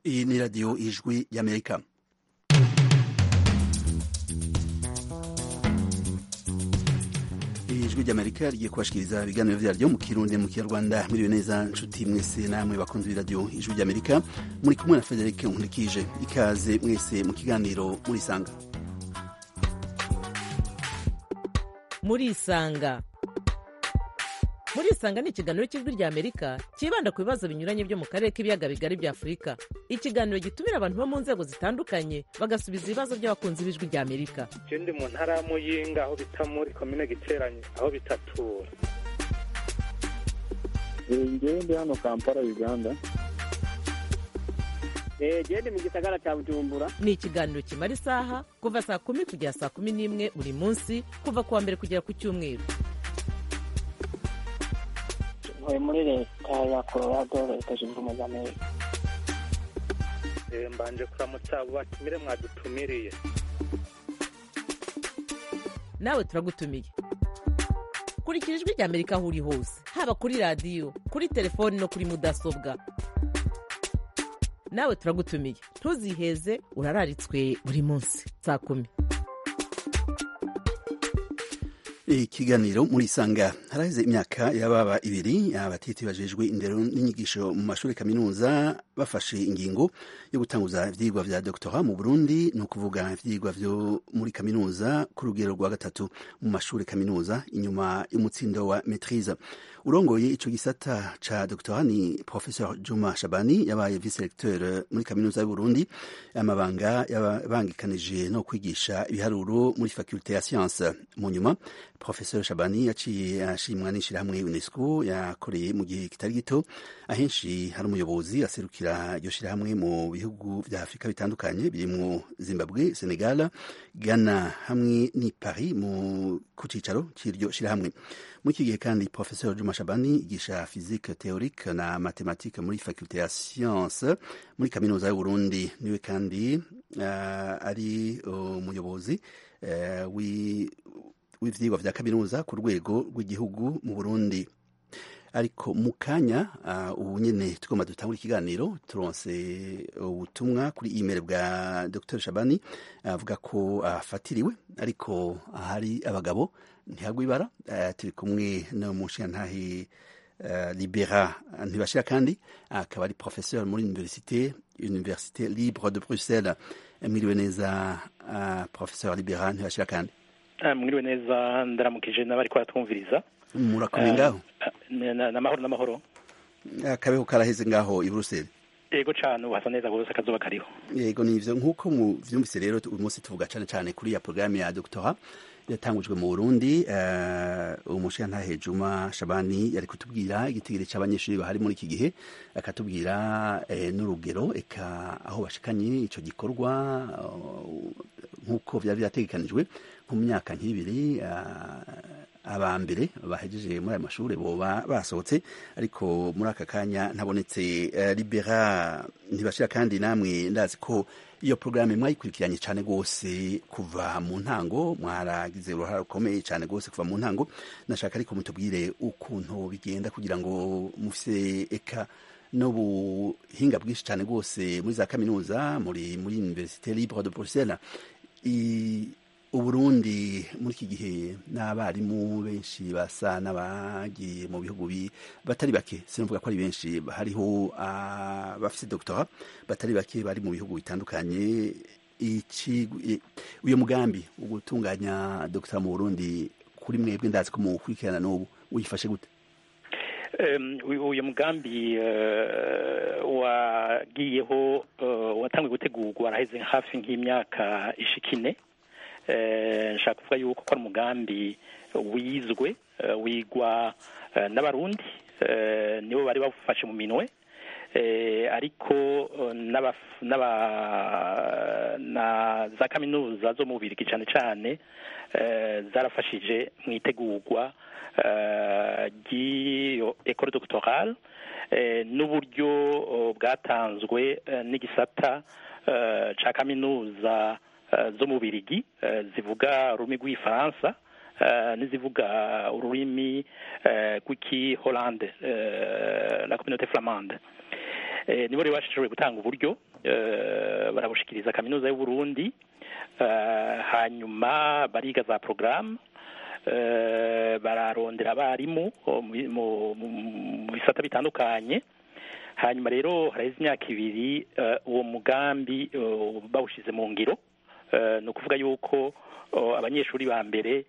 Iyi ni radiyo ijwi y'amerika ijwi ry'amerika rigiye kubashikiriza ibiganiro vyaryo mu kirundi mu kinyarwanda mwiriwe neza nshuti mwese namwe bakunzi b'iradiyo ijwi ry'amerika muri kumwe na frederic nkurikije ikaze mwese mu kiganiro murisanga murisanga murisanga ni ikiganiro cy'ijwi rya amerika cyibanda ku bibazo binyuranye byo mu karere k'ibiyaga bigari bya afurika ikiganiro gitumira abantu bo mu nzego zitandukanye bagasubiza ibibazo by'abakunzi b'ijwi rya amerika je ndi mu ntara ya muyinga aho bita muri komine giteranye aho bitatura ngewe ndi hano kampala uganda gende mu gisagara cya bujumbura ni ikiganiro kimara isaha kuva saa kumi kugera saa kumi n'imwe buri munsi kuva ku wa mbere kugera ku cyumweru ntuye muri leta ya colorado leta zunze ubumwe za amerika Eh, mbanje kuramutsa abo batumire mwadutumiriye nawe turagutumiye kurikira ijwi rya amerika aho uri hose haba kuri radiyo kuri telefoni no kuri mudasobwa nawe turagutumiye ntuziheze urararitswe buri munsi saa kumi ikiganiro murisanga haraheze imyaka yababa ibiri abatiti bajejwe indero n'inyigisho mu mashuri kaminuza bafashe ingingo yo gutanguza ivyigwa vya doktora mu burundi ni ukuvuga ivyigwa vyo muri kaminuza ku rugero rwa gatatu mu mashuri kaminuza inyuma y'umutsindo wa maitrise urongoye ico gisata ca doktora ni professeur juma shabani yabaye vice recteur muri kaminuza y'uburundi amabanga yabangikanije no kwigisha ibiharuro muri faculte ya science mu nyuma professeur shabani yaciye ashimwa n'ishirahamwe unesco yakoreye mu gihe kitari gito ahenshi hari umuyobozi aserukira iryo shirahamwe mu bihugu vya afurika bitandukanye birimwo zimbabwe senegal ghana hamwe ni paris mu ku cicaro c'iryo shirahamwe muri iki gihe kandi professeur juma shabani yigisha physique théorique na mathématique muri faculte ya science muri kaminuza y'uburundi niwe kandi uh, ari umuyobozi uh, w'ivyigwa vya kaminuza ku rwego rw'igihugu mu burundi ariko mu kanya uh, ubu nyene tugomba dutangura ikiganiro turonse ubutumwa kuri email bwa dr shabani avuga uh, ko afatiriwe uh, ariko ahari abagabo ntihagwa ibara uh, turi kumwe n'umushingantahe uh, libera ntibashira kandi akaba ari professeur muri université université libre de bruxelles mwiriwe neza uh, professeur libera ntibashira kandi mwiriwe neza ndaramukije n'abari kuratwumviriza murakomeye ngaho n'amahoro n'amahoro akabeho karaheze ngaho i buruseli yego cyane ubu hasa neza rwose akazuba kariho yego nivyo nk'uko muvyumvise rero uyu munsi tuvuga cane cane kuri ya porogaramu ya doctora yatangujwe mu burundi uh, umushirantahe juma shabani yari kutubwira igitigiri c'abanyeshuri bahari muri iki gihe akatubwira eh, n'urugero eka aho bashikanye ico gikorwa nk'uko uh, vyari vyategekanijwe nko mu myaka nk'ibiri uh, aba mbere bahejeje muri aya mashuri boba basohotse ariko muri aka kanya ntabonetse uh, libera ntibashira kandi namwe ndazi ko iyo porogaramu mwayikurikiranye cyane rwose kuva mu ntango mwaragize uruhare rukomeye cyane rwose kuva mu ntango nashaka ariko mutubwire ukuntu bigenda kugira ngo mufise eka n'ubuhinga bwinshi cyane rwose muri za kaminuza muri muri université libre de bruxelles uburundi muri iki gihe n'abarimu benshi basa n'abagiye mu bihugu batari bake sinavuga ko ari benshi hariho abafite doctora batari bake bari mu bihugu bitandukanye uyu mugambi wo gutunganya doctora mu burundi kuri mwebwe ndazi ko mukurikirana n'ubu uyifashe gute uyu mugambi wagiyeho watangiye gutegurwa waraheze hafi nk'imyaka ishikine nshaka kuvuga yuko ko ari umugambi wizwe wigwa n'abarundi nibo bari bawufashe mu minwe ariko na za kaminuza zo mu bubirigi cyane cyane zarafashije mu itegurwa ry'iyo ecole doctorale n'uburyo bwatanzwe n'igisata cya kaminuza zo mu birigi zivuga ururimi rw'ifaransa n'izivuga ururimi rw'iki holande la communauté flamande Eh, nibo rero bashoboye gutanga uburyo eh, barabushikiriza kaminuza y'u Burundi eh, hanyuma bariga za porogaramu eh, bararondera abarimu oh, mu- mu- mu bisata bitandukanye hanyuma rero haraheze imyaka ibiri eh, uwo mugambi eh, bawushize mu ngiro Eh, ni ukuvuga yuko oh, abanyeshuri ba mbere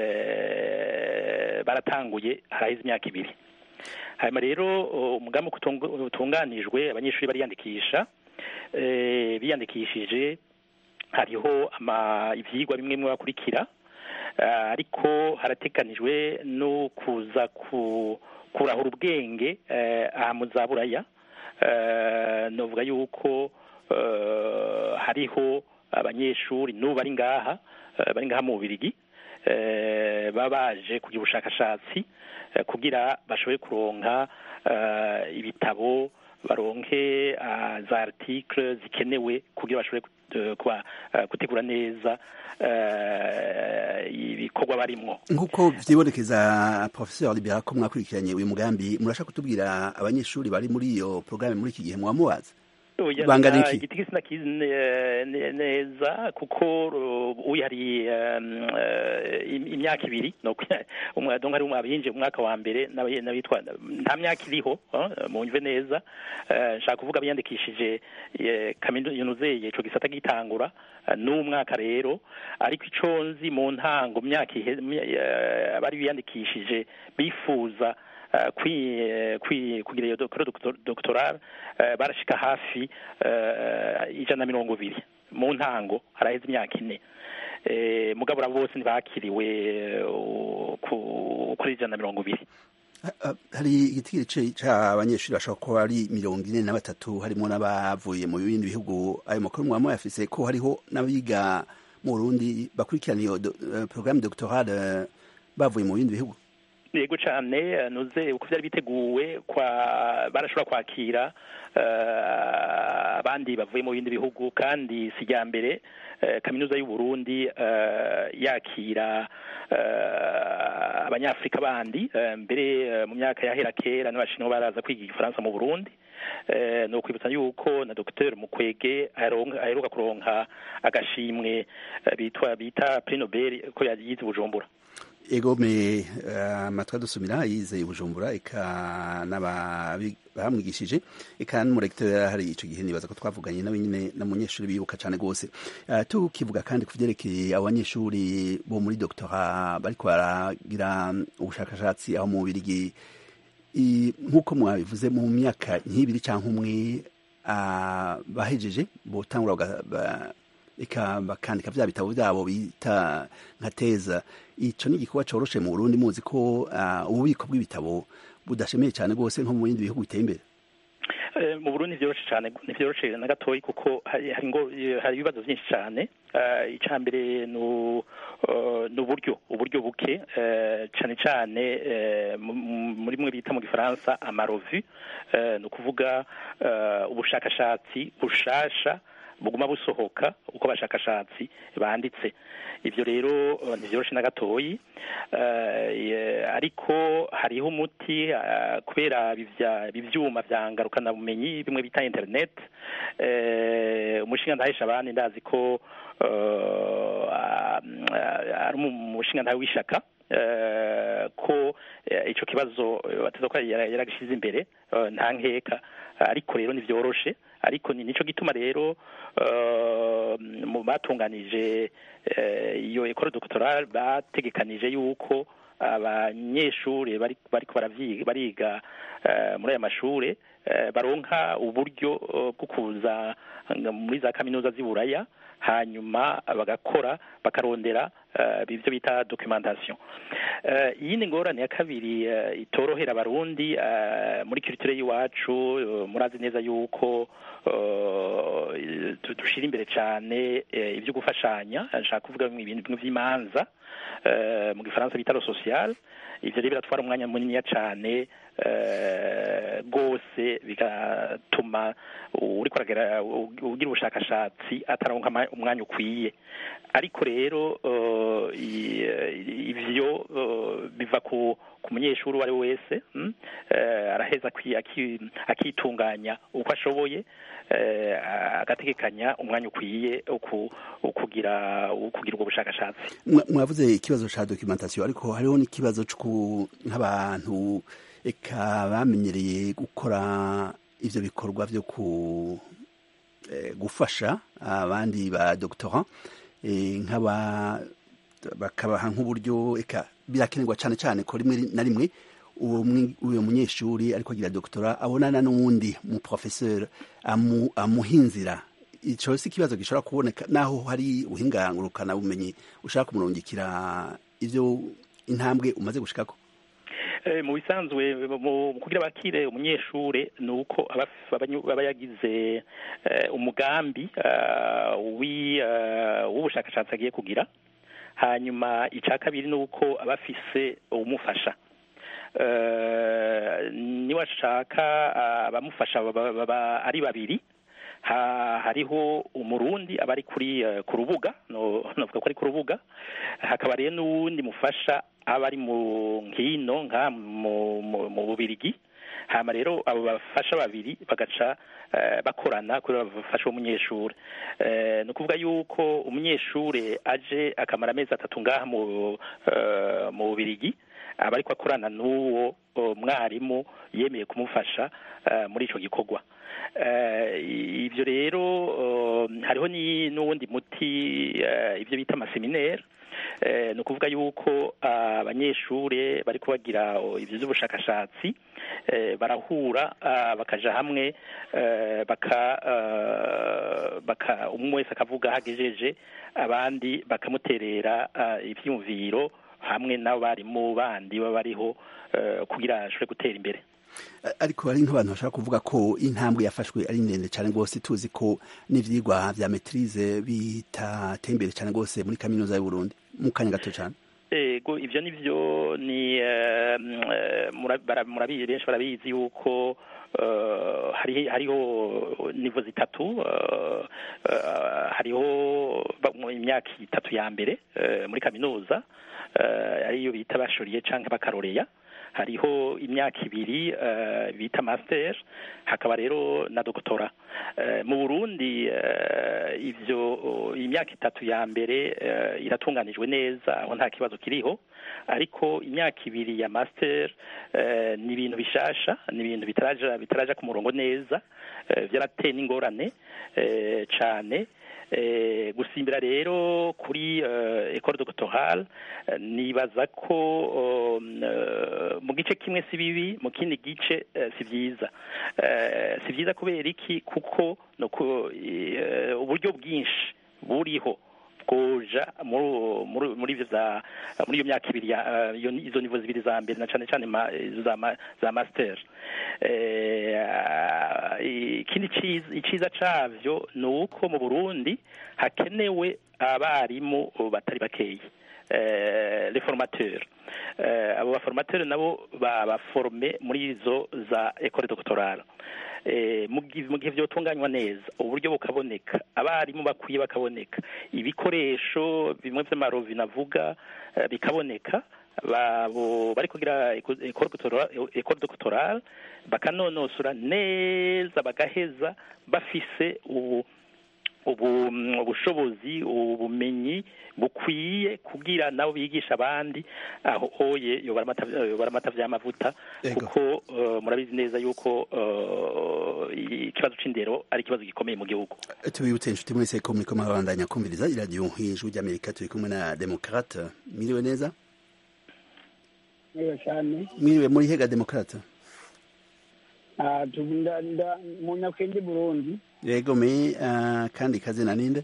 eh, baratanguye haraheze imyaka ibiri hanyuma rero oh, umugambi uko utung- utunganijwe abanyeshuri bariyandikisha eh, biyandikishije hariho ama ivyigwa bimwe bimwe bakurikira eh, ariko harateganijwe no kuza ku kurahura ubwenge eh, aha mu za buraya eh, novuga yuko eh, hariho abanyeshuri n'ubu bari ngaha eh, bari ngaha mu Bubirigi eh, baba baje kugira ubushakashatsi eh, kugira bashobore kuronka eh, ibitabo baronke ah, za article zikenewe kugira bashobore eh, kuba eh, gutegura neza eh, ibikorwa barimwo nk'uko vyibonekeza professeur libera ko mwakurikiranye uyu mugambi murashaka kutubwira abanyeshuri bari muri iyo programme muri iki gihe mwamubaza Oya, Bangana nta- iki? igiti sinakizi ne- ne- neza kuko uh, uyu hari um, uh, im- imyaka ibiri no umwe donc hari umwe abinje mu mwaka wa mbere n'abaye- n'abitwa nta myaka iriho uh, munyumve neza Uh, nshaka kuvuga biyandikishije eh, kaminuza ico gisata gitangura uh, n'umwaka rero ariko ico nzi mu ntango mu myaka ihe- mu- eh, abari biyandikishije bifuza uh, kwi, eh, kwi, kugira iyo doktora doctoral uh, barashika hafi uh, ijana na mirongo ibiri mu ntango haraheze imyaka ine eh, mugabo abo bose ntibakiriwe uh, ku- kuri ijana na mirongo ibiri Ha- ha- hari igitigiri ce- c'abanyeshuri bashobora kuba ari mirongo ine na batatu harimo n'abavuye mu bindi bihugu ayo makuru mwaba muyafise ko hariho n'abiga mu Burundi bakurikirana iyo do- eh, programme doctorale bavuye mu bindi bihugu yego cyane nuze uko byari biteguwe kwa barashobora kwakira eh, abandi bavuye mu bindi bihugu kandi si rya mbere eh, kaminuza y'u Burundi eh, yakira eh, abanyafrika bandi eh, mbere eh, mu myaka yahera kera n'abashinwa baraza kwiga igifaransa mu Burundi eh, ni ukwibutsa yuko na Dr Mukwege aheronka- aheruka kuronka agashimwe eh, bitwa bita Prix Nobel ko yagize Bujumbura ego me amatwi adusumira yize i bujumbura eka n'ababi- bamwigishije eka n'umurekiteri yari ahari ico gihe nibaza ko twavuganye nawe nyine n'umunyeshuri bibuka cane rwose Eh, tukivuga kandi ku vyerekeye abo banyeshuri bo muri doctora bariko baragira ubushakashatsi aho mu Bubirigi I- nk'uko mwabivuze mu myaka nk'ibiri canke umwe ah, bahejeje botangura baga- ba- eka bakandika vya bitabo vyabo bita nka teza ico ni igikorwa coroshe mu Burundi muzi ko ah, ububiko bw'ibitabo budashemeye cane rwose nko mu bindi bihugu biteye imbere Eh, mu Burundi vyoroshe cyane ntivyoroshe na gatoyi kuko hari hari ngo hari ibibazo byinshi cyane Eh, icya mbere ni u- eh, ni uburyo uburyo buke eh, cyane cyane eh, mu- mu- muri mwe bita mu gifaransa amarovi eh, ni ukuvuga eh, ubushakashatsi bushasha buguma busohoka uko abashakashatsi banditse ivyo rero eh, ntivyoroshe na gatoyi Eh, ye- ariko hariho umuti eh, kubera bivya- ivyuma vya ngarukanabumenya bimwe bita internet eh, umushinga ndahesha abandi ndazi ko eh, ah, ah, ari umushinga ntawe w'ishaka eh, ko eh, ico kibazo eh, bateza ko yara- yaragishize imbere eh, nta nkeka ariko rero ntivyoroshe ariko ni nico gituma rero eh, mu batunganije eh, iyo ekole doctorale bategekanije yuko abanyeshuri bari bariko baravyiga bariga eh, muri aya mashure eh, baronka uburyo eh, bwo kuza nga- muri za kaminuza z'i Buraya hanyuma bagakora bakarondera eh, ivyo bita documentation Eh, iyindi ngorane ya kabiri eh, itorohera abarundi eh, muri culture y'iwacu eh, murazi neza yuko eh, du- dushira imbere cane eh, ivyo gufashanya nshaka kuvuga ibintu bimwe vy'imanza eh, mu gifaransa bita lo social ivyo rero biratwara umwanya muniniya cane eh, rwose bigatuma uriko aragera ugira ubushakashatsi ataronka ama- umwanya ukwiye ariko rero eh, i- ivyo eh, biva ku ku munyeshuri uwo ari we wese mm, eh, araheza aki- aki- akitunganya uko ashoboye eh, agategekanya umwanya ukwiye uku- ukugira ukugira ubwo bushakashatsi Mwa- mwavuze ikibazo ca documentation ariko hariho n'ikibazo c'uku nk'abantu eka bamenyereye gukora ivyo bikorwa vyo ku eh, gufasha abandi ba doctorant eh, nk'aba bakabaha nk'uburyo eka birakenerwa cane cane ko rimwe na rimwe uwo mwi- uyo munyeshuri ariko agira doctora abonana n'uwundi mu professeur amu, amuhinzira ico si ikibazo gishobora kuboneka naho hari ubuhinga ngurukana bumenyi ushaka kumurungikira ivyo intambwe umaze gushikako Eh, mu bisanzwe mu mu kugira bakire umunyeshure ni uko aba af- abanyu- aba yagize eh, umugambi ah, wi- ah, w'ubushakashatsi agiye kugira hanyuma icya kabiri ni uko aba afise umufasha Eh, niba ashaka ah, abamufasha baba baba ari babiri ha, hariho umurundi aba ari kuri eh, ku rubuga no novuga ko ari ku rubuga hakaba rero n'uwundi mufasha aba ari mu nkino nka mu mu, mu bubirigi hama rero abo bafasha babiri bagaca eh, bakorana kuri bafasha umunyeshuri eh, ni ukuvuga yuko umunyeshuri aje akamara amezi atatu ngaha mu eh, mu bubirigi aba ariko akorana n'uwo oh, mwarimu yemeye kumufasha eh, muri ico gikorwa Eh, ivyo rero oh, hariho ni n'uwundi muti eh, ivyo bita amaseminaire eh, ni ukuvuga yuko ah, abanyeshure bariko bagira oh, ivyo vy'ubushakashatsi eh, barahura ah, bakaja hamwe eh, baka ah, baka umwe wese akavuga hagejeje abandi bakamuterera ah, ivyiyumviro hamwe n'abarimu bandi baba bariho eh, kugira ashobore gutera imbere ariko hari nk'abantu bashaka kuvuga ko intambwe yafashwe ari ndende cyane rwose tuzi ko n'ivyigwa vya maîtrise bitateye imbere cyane rwose muri kaminuza y'u Burundi mu kanya gato cyane ego ivyo nivyo ni eh, mm, eh, mura- bara- murabizi benshi barabizi yuko eh, hari hariho nivo zitatu eh, eh, hariho ba- mu imyaka itatu ya mbere eh, muri kaminuza eh, ariyo bita bashoriye canke bakaroreya hariho imyaka ibiri eh, bita master hakaba rero na doctora Eh, mu Burundi eh, ivyo oh, imyaka itatu ya mbere eh, iratunganijwe neza aho nta kibazo kiriho ariko imyaka ibiri ya master eh, ni ibintu bishasha ni ibintu bitaraja bitaraja ku murongo neza eh, vyarateye n'ingorane eh, cane eh, gusimbira rero kuri eh, école doctorale eh, nibaza ko um, eh, mu gice kimwe si bibi mu kindi gice eh, si vyiza eh, si vyiza kubera iki kuko no ku- eh, uburyo bwinshi buriho bwoja muri muri- muri ivyo za muri iyo myaka ibiri ya eh, iyo ni- izo nivo zibiri za mbere na cane cane ma- izo za ma- za master eh, ah, ikindi ciza iciza cavyo ni uko mu Burundi hakenewe abarimu batari bakeyi eh, les formateurs eh, abo baformateurs nabo babaforme muri izo za école doctorale eh, mu gihe mu gihe vyotunganywa neza uburyo bukaboneka abarimu bakwiye bakaboneka ibikoresho bimwe vy'amarovi navuga eh, bikaboneka babo bari kugira école doctorale école doctorale bakanonosora neza bagaheza bafise ubu ubu ubushobozi ubumenyi bukwiye kugira nabo bigisha abandi aho oye yobara amata yobara amata vy'amavuta Ego. kuko eh, murabizi neza yuko eh, ikibazo c'indero ari ikibazo gikomeye mu gihugu tubibutse inshuti mwese ko muriko murabandanya kumviriza iradiyo ijwi ry'amerika turi kumwe na demokrate mwiriwe neza neza cyane mwiriwe muri hega demokrate Ah, tu- nda- nda- mu nyakenge burundi yego me ah, kandi kazina ninde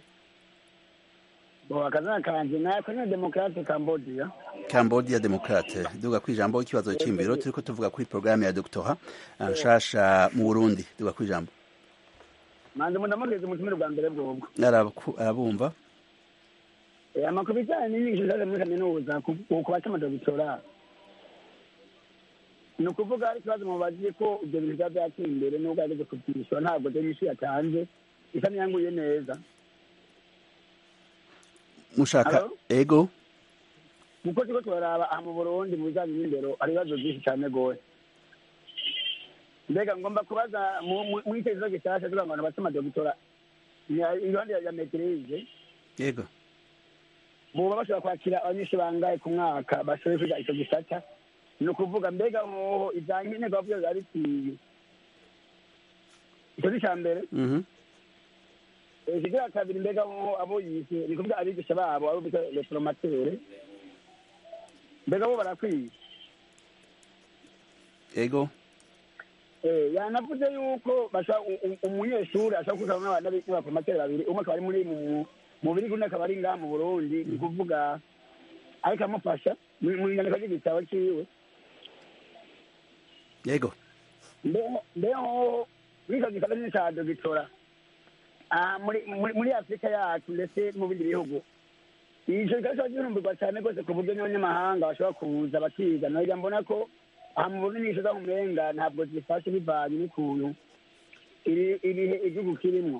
bo akazina kanje nako ni demokrate cambodia cambodia demokrate duga kwijambo ikibazo c'imbiro turiko tuvuga kuri programme ya doctora ah, nshasha mu burundi duga kwijambo manze mundamugeze umutumire bwa mbere bwobwo Arabaku- arabumva Eh, amakuru bijyanye n'inyigisho zaje muri kaminuza ku ku baca amadogitora ni ukuvuga hari ikibazo mubaziye ko ibyo bintu byaba byateye imbere n'ubwo yageze kubyishyura ntabwo dore inyishu yatanze isa n'iyanguye neza mushaka Hello? ego kuko turiko turaraba aha mu burundi mu bijanye n'indero hari ibibazo byinshi cyane rwose mbega ngomba kubaza mu- mu- muri icyo kibazo gishasha tugira ngo abantu base amadogitora iruhande ya- ya meterize yego boba bashobora kwakira abanyeshuri bangahe ku mwaka bashoboye kwiga icyo gisata ni ukuvuga mbega hoho ibya nkenerwa byo biba bikwiye icyo ni icya mbere Mhm. ikigira kabiri mbega hoho abo yise ni kuvuga abigisha babo abo bita reformatere mbega bo barakwiye ego Eh, yanavuze yuko bashobora u- u- umunyeshuri ashobora kwiga n'abana b'abaformateri babiri umwe akaba ari muri mu mu biri undi akaba ari ngaha mu burundi ni ukuvuga ariko amufasha mu mu nyandiko ry'igitabo ciwe yego mbeho mbeho muri icyo gitabo nyine ca dogitora ah, muri muri- muri afurika yacu ndetse no mu bindi bihugu ico gitabo kiba gihurumbirwa cyane rwose ku buryo n'abanyamahanga bashobora kuza bakiga nagira mbona ko aha mu burundi inyisho z'amumenga ntabwo zifashe bivanye n'ukuntu iri- ibihe igihugu kirimwo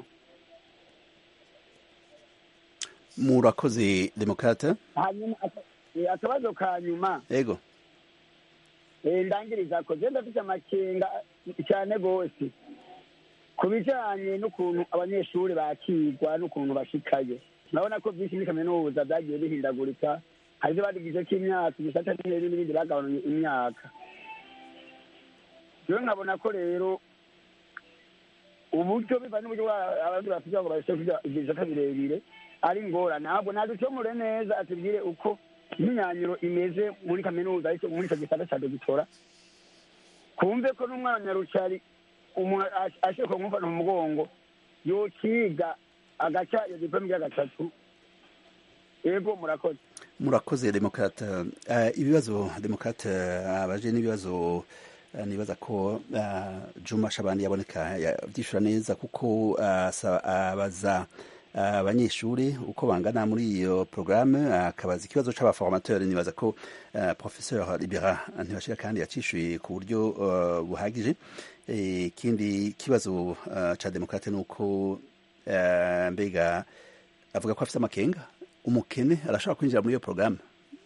murakoze demokrate hanyuma aka- eh, akabazo ka nyuma ego eh, ndangiriza ko je ndafite amakenga cyane rwose ku bijanye n'ukuntu abanyeshuri bakigwa n'ukuntu bashikayo urabona ko byinshi muri kaminuza byagiye bihindagurika hari ibyo badugijeko imyaka igisata n'ibindi n'ibindi bagabanuye imyaka rero nkabona ko rero uburyo biva n'uburyo bwa- abandi bafite ngo babashe kugira ibyo bisata birebire ari ngorane ntabwo naducomure neza atubwire uko imyinyanyuro imeze muri kaminuza ariko muri icyo gisata cya dogitora kumve ko n'umwana nyarucari umuntu ash- ashobora kumufata mu mugongo yokiga agaca iyo diplome ya gatatu yego murakoze murakoze demokrate uh, ibibazo demokrate abaje n'ibibazo uh, nibaza ko uh, Juma Shabani yaboneka yavyishura neza kuko uh, sa- abaza abanyeshuri uko bangana muri iyo programme akabaza ikibazo c'abaformateur nibaza ko uh, professeur Libera ntibashira kandi yacishuye ku buryo uh, buhagije ikindi kibazo uh, ca demokrate nuko uh, mbega avuga ko afise amakenga umukene arashobora kwinjira muri iyo porogaramu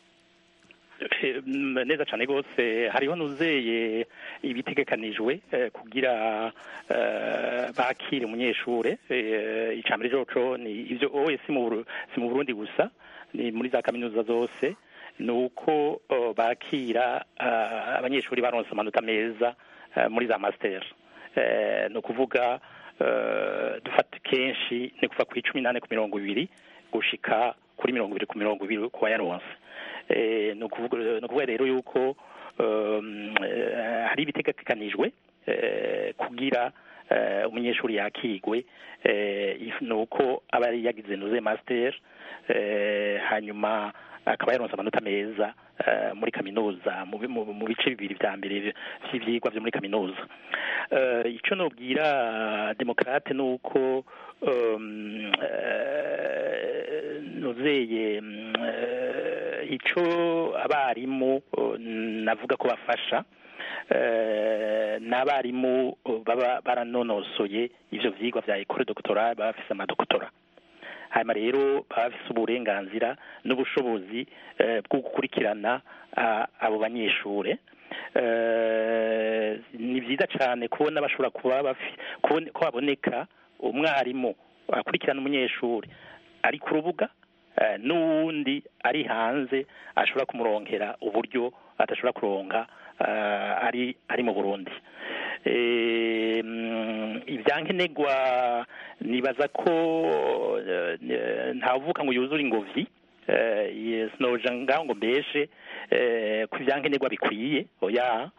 Eh, mm, neza cyane rwose hariho nuzeye ibitegekanijwe eh, kugira eh, bakire umunyeshure eh, icambere joco ni ivyo oye si mu Buru- si mu Burundi gusa ni muri za kaminuza zose ni uko oh, bakira ah, abanyeshuri baronse amanota meza eh, muri za master eh, ni ukuvuga eh, dufata kenshi ni kuva ku icumi nane ku mirongo ibiri gushika kuri mirongo ibiri ku mirongo ibiri ku bayaronse Eh, ni ukuvuga ni ukuvuga rero yuko um, eh, hari ibitegekanijwe eh, kugira eh, umunyeshuri yakigwe eh, if- ni uko aba yari yagize nuze master eh, hanyuma akaba yaronse amanota meza eh, muri kaminuza mu bi- mu mu bice bibiri vya mbere vy'ivyigwa vyo muri kaminuza Eh, ico nobwira demokrate ni uko um, eh, nuzeye mm, eh, ico abarimu eh, navuga ko bafasha eh, n'abarimu eh, baba baranonosoye ivyo vyigwa vya ekole doctorale baba bafise amadokotora hanyuma rero baba bafise uburenganzira n'ubushobozi eh, bwo gukurikirana ah, abo banyeshure Eh, ni vyiza cane kubona bashobora kuba bafi- kubone- ko haboneka umwarimu akurikirana umunyeshuri ari ku rubuga eh, n'uwundi ari hanze ashobora kumuronkera uburyo adashobora kuronka eh, ari ari mu burundi Eh, mm, ivyankenerwa nibaza ko eh, ntawuvuka ngo yuzure ingobyi eh, yes, noja ngaho ngo mbeshe eh, ku ivyankenerwa bikwiye oya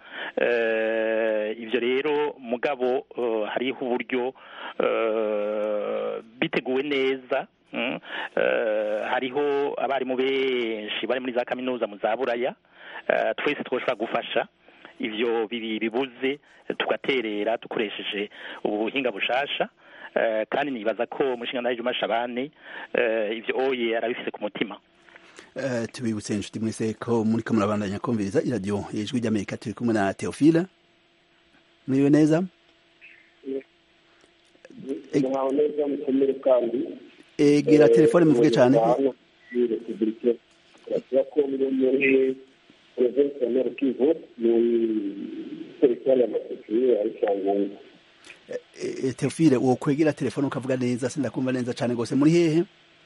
eh, ivyo rero mugabo eh, hariho uburyo eh, biteguwe neza mm, eh, hariho abarimu benshi bari muri za kaminuza mu za buraya eh, twese twoshobora gufasha ivyo bibi bibuze tugaterera dukoresheje ubu buhinga bushasha eh, kandi nibaza ko umushinga nawe Juma Shabani eh, ivyo oye arabifise ku mutima Eh, tubibutse inshuti mwese ko muriko murabandanya kumviriza iradiyo ijwi ry'amerika turi kumwe na teofila muriwe neza mwaho neza mukomere kandi egera telefone muvuge cyane hano muri repubulika ya kongo muri provinsi ya nord kivu muri teritwari ya masekuye ari cyangungu Eh, teofile uwo kwegera telefone ukavuga neza sindakumva neza cyane rwose muri hehe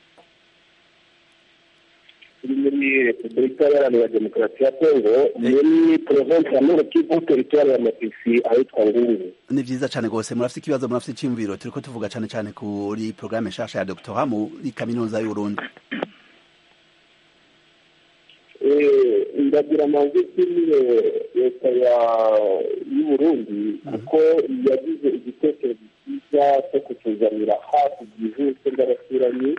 turi muri repubulika iharanira demokarasi ya kongo muri provinsi ya nord kivu teritwari ya masisi ahitwa ngungu ni vyiza cyane rwose murafite ikibazo murafite icyiyumviro turiko tuvuga cyane cyane kuri porogaramu nshasha ya doctora muri kaminuza y'uburundi Eh, ndagira amanzi kimwe leta ya y'uburundi kuko yagize igitekerezo cyiza cyo kutuzanira hafi byihuse by'abaturanyi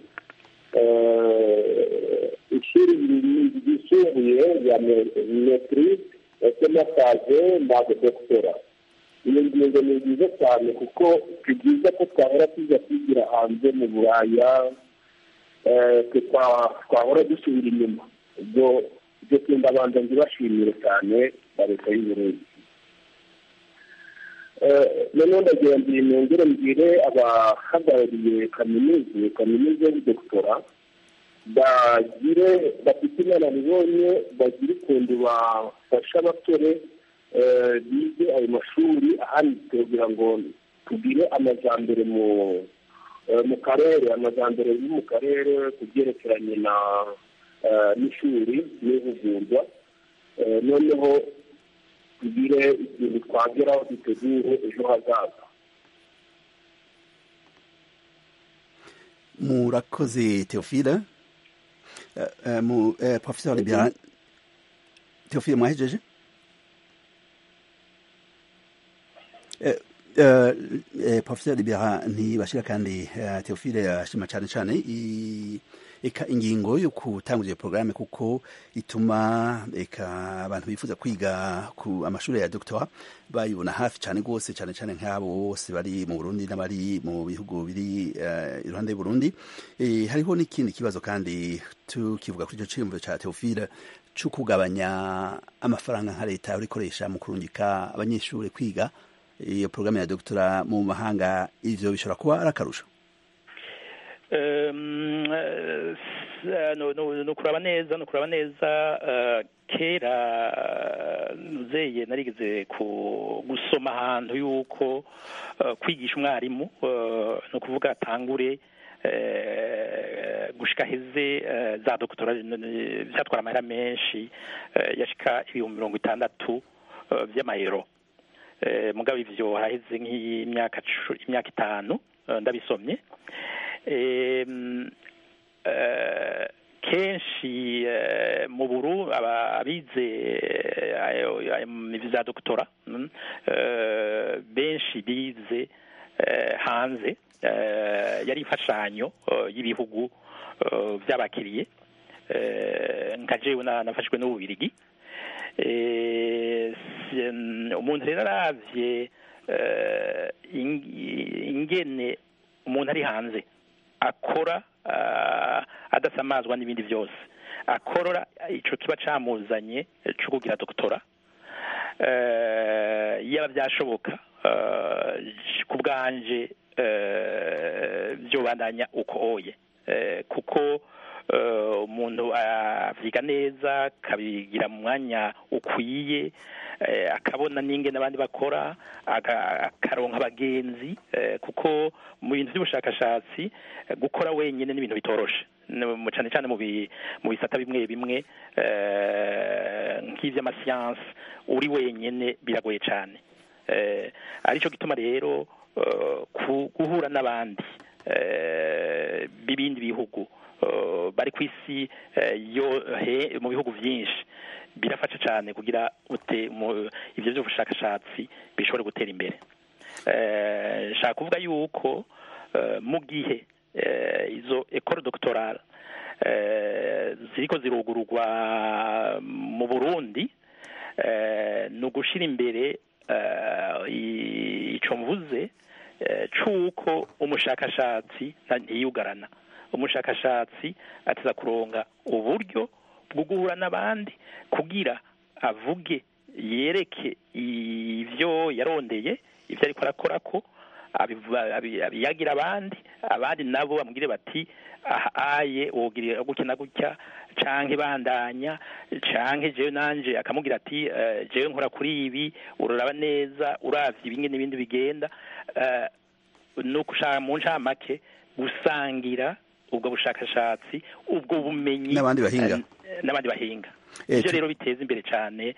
Eh, ishuri ryisumbuye ya metrise ndetse n'akaze na dogitera iyo ngingo ni nziza cyane kuko si byiza ko twahora tujya kwigira hanze mu buraya eh, twe twa- twahora dusubira inyuma ubwo ibyo twenda abanza ndibashimire cyane na leta y'uburundi Eh, noneho ndagira ngo nongere mbwire abahagarariye kaminuza kaminuza y'ubudokitora bagire bafite inararibonye bagire ukuntu bafasha abasore eh, bige ayo mashuri ahanitse kugira ngo tugire amajyambere mu eh, mu karere amajyambere yo mu karere ku byerekeranye na eh, n'ishuri n'ihugurwa Eh, noneho tugire ikintu twageraho dutegure ejo hazaza murakoze teofile Eh, eh, mu eh, professeur libera teofile mwahejeje Eh, eh, eh, professeur libera ntibashira kandi eh, teofile ashima cyane cyane i- eka ingingo yo gutanguza iyo porogaramu kuko ituma eka abantu bifuza kwiga ku amashuri ya doctora bayibona hafi cyane rwose cyane cyane nk'abo bose bari mu burundi n'abari mu bihugu biri eh, iruhande y'uburundi Eh, hariho n'ikindi kibazo kandi tukivuga kuri icyo cyiyumviro cya teofile cyo kugabanya amafaranga nka leta urikoresha mu kurungika abanyeshuri kwiga iyo porogaramu ya doctora mu mahanga ivyo bishobora kuba ari akarusho Um, eh, s- no no no kuraba neza no kuraba neza eh, kera nuzeye narigeze ku gusoma ahantu yuko eh, kwigisha umwarimu eh, no kuvuga atangure eh, gushika heze eh, za doktora byatwara amahera menshi eh, yashika ibihumbi mirongo itandatu eh, vy'amayero Eh, mugabo ivyo haheze nk'imyaka cu- imyaka itanu eh, ndabisomye Em, eh, kenshi eh, mu buru aba- abize eh, ayo- ayo mu vya doktora mm, eh, benshi bize eh, hanze eh, yari imfashanyo eh, y'ibihugu eh, vy'abakiriye eh, nka jewe na- nafashwe n'ububirigi Eh, si- mm, umuntu rero aravye eh, ing- ingene umuntu ari hanze akora ah, adasamazwa n'ibindi byose akorora ico kiba camuzanye co kugira doktora eh, yaba byashoboka eh, ku bwanje eh, vyobandanya uko oye eh, kuko eh, umuntu avyiga neza akabigira mu mwanya ukwiye eh, akabona n'ingene abandi bakora aga- akaronka abagenzi eh, kuko mu bintu by'ubushakashatsi eh, gukora wenyine ni ibintu bitoroshe No- mu- cane cane mu bi- mu bisata bimwe bimwe eh, nk'ivy'amasiyansi uri wenyene biragoye cane eh, arico gituma rero eh, ku- guhura n'abandi eh, b'ibindi bihugu eh, bari ku isi eh, yo he mu bihugu vyinshi birafasha cyane kugira ute mu ivyo by'ubushakashatsi bishobore gutera imbere eh, nshaka kuvuga yuko eh, mu gihe eh, izo école doctorale eh, ziriko zirugururwa mu Burundi eh, ni ugushira imbere eh, i- ico mvuze eh, c'uko umushakashatsi nta- ntiyugarana umushakashatsi ateza kuronga uburyo bwo guhura n'abandi kugira avuge yereke ivyo yarondeye ivyo ariko arakora ko abiva- abi- abiyagira abandi abandi nabo bamubwire bati aha aye wogira gutya na gutya canke bandanya canke jewe nanje akamubwira ati eh, jewe nkora kuri ibi uraraba neza uravye ibinge n'ibindi bigenda eh, nuko ushaka mu ncamake gusangira ubwo bushakashatsi ubwo bumenyi N'abandi bahinga. eh, n'abandi bahinga Eh, ivyo tu- rero biteza imbere cane